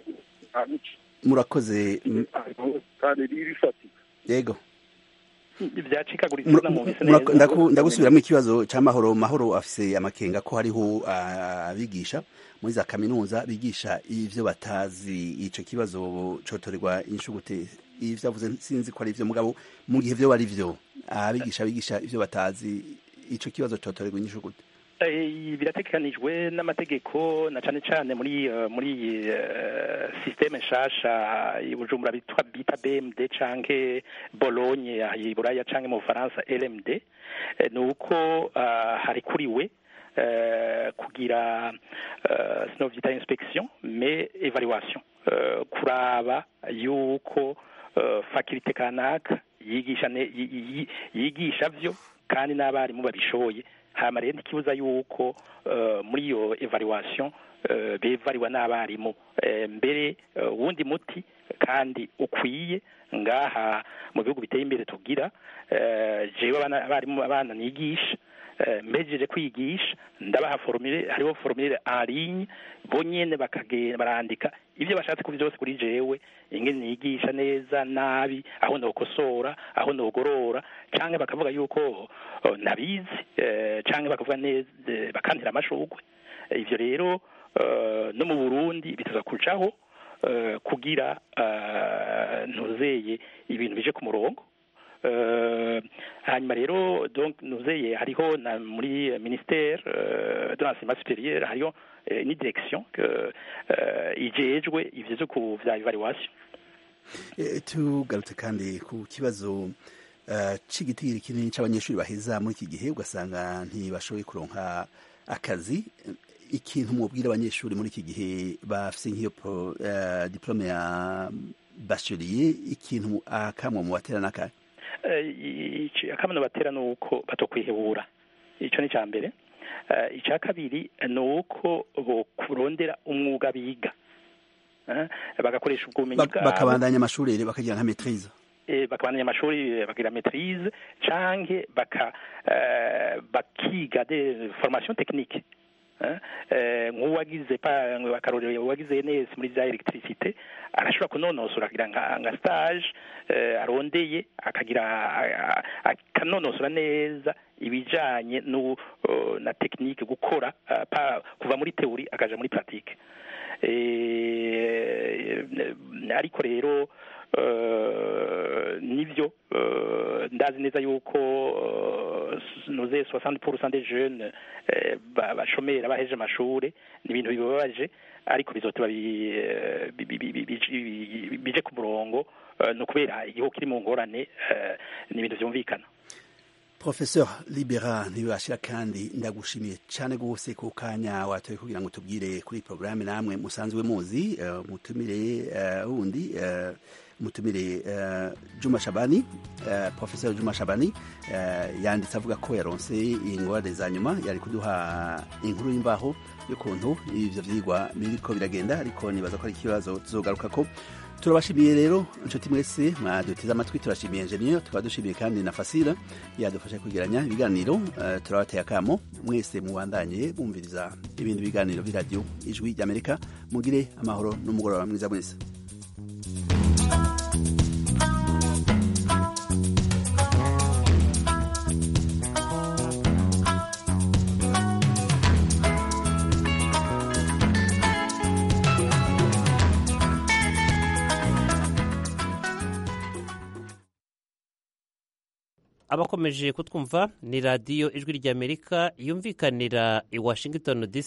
murakoze m- kandi rifatika yego byacikaguritse Mura- namubise mura- neza ndaku- ndagusubiramo ikibazo cya mahoro mahoro afise amakenga ko hariho ah, abigisha muri za kaminuza bigisha ivyo batazi ico kibazo cotorerwa inshugute ivyo avuze sinzi ko ari ivyo mugabo mu gihe vyo ari vyo abigisha bigisha ivyo batazi ico kibazo cotorerwa inshugute Eh, birategekanijwe n'amategeko na cane cane muri eh, muri eh, systeme nshasha i Bujumbura bitwa bita BMD canke Bologne aha i Buraya canke mu Bufaransa LMD eh, ni uko ah, harikuriwe eh, kugira eh, sinovyita inspection mais evaluation eh, kuraba yuko eh, faculté kanaka yigisha ne- yi- yi- yigisha vyo kandi n'abarimu babishoboye hama rero ntikibuza yuko eh, muri iyo evaluation eh, bevariwa n'abarimu Eh, mbere eh, uwundi muti kandi ukwiye ngaha mu bihugu biteye imbere tugira eh, jewe abana- abarimu abana nigisha eh, mpejeje kwigisha ndabaha formule hariho formule en ligne bo nyene bakagenda barandika ivyo bashatse ku vyose kuri jewe ingene nigisha neza nabi aho nokosora aho nogorora canke bakavuga yuko oh, nabizi eh, canke bakavuga neza eh, bakantira amashurwe ivyo rero eh, no mu Burundi bitaza kujaho eh, kugira eh, ntuzeye ibintu bije ku murongo Euh, hanyuma rero donc nuzeye hariho na muri ministère euh, de l'enseignement supérieur hariho eh, ni direction que euh, ijejwe ivyo vyo ku vya evaluation Eh, tugarutse kandi ku kibazo eh, c'igitigiri kinini c'abanyeshuri baheza muri iki gihe ugasanga ntibashoboye kuronka akazi ikintu mubwira abanyeshuri muri iki gihe bafise nk'iyo pro- eh, diplome ya bachelier ikintu akamwe mu batera n'akahe Eh, ici- akamano batera ni uko batokwihebura ico ni ca mbere Eh, ica kabiri ni uko bokurondera umwuga biga Eh, bagakoresha ubwo bumenyi Bak- bwabo bakabandanya amashuri rero bakagira nka maîtrise eh, bakabandanya amashuri eh, bagira maîtrise canke baka eh, bakiga de formation technique eh, eh, nk'uwagize pa akarorero uwagize neza muri za electricité arashobora kunonosora akagira nka, nka stage eh, arondeye akagira a- a- akanonosora neza ibijanye nu, uh, na technique gukora uh, pa, kuva muri teori akaja muri pratique eh, ariko rero eh, nivyo eh, ndazi neza yuko eh, nuze 60% des jeunes eh, ba- bashomera baheje amashure ni ibintu bibabaje ariko bizoteba bi- eh, bi- bi- bi- bi- bi- bije ku murongo eh, ni ukubera igihugu kiri mu ngorane eh, ni ibintu vyumvikana professeur libera ntibibashira kandi ndagushimiye cyane rwose ku kanya watoye kugira ngo tubwire kuri porogaramu namwe musanzwe muzi uh, mutumire uh, wundi uh, mutumire uh, juma shabani uh, professeur juma shabani uh, yanditse avuga ko yaronse ingorane za nyuma yari kuduha inkuru y'imvaho y'ukuntu ivyo vyigwa biriko biragenda ariko nibaza ko ari ikibazo tuzogaruka ko turabashimiye rero inshuti mwese mwaduteze amatwi turashimiye enjeniyeri tukaba dushimiye kandi na fasira yadufasha kwegeranya ibiganiro uh, turabateye akamo mwese mubandanye bumviriza ibindi biganiro by'iradiyo ijwi ry'amerika mugire amahoro n'umugoroba mwiza mwese abakomeje kutwumva ni radiyo ijwi ry'amerika yumvikanira i washington dc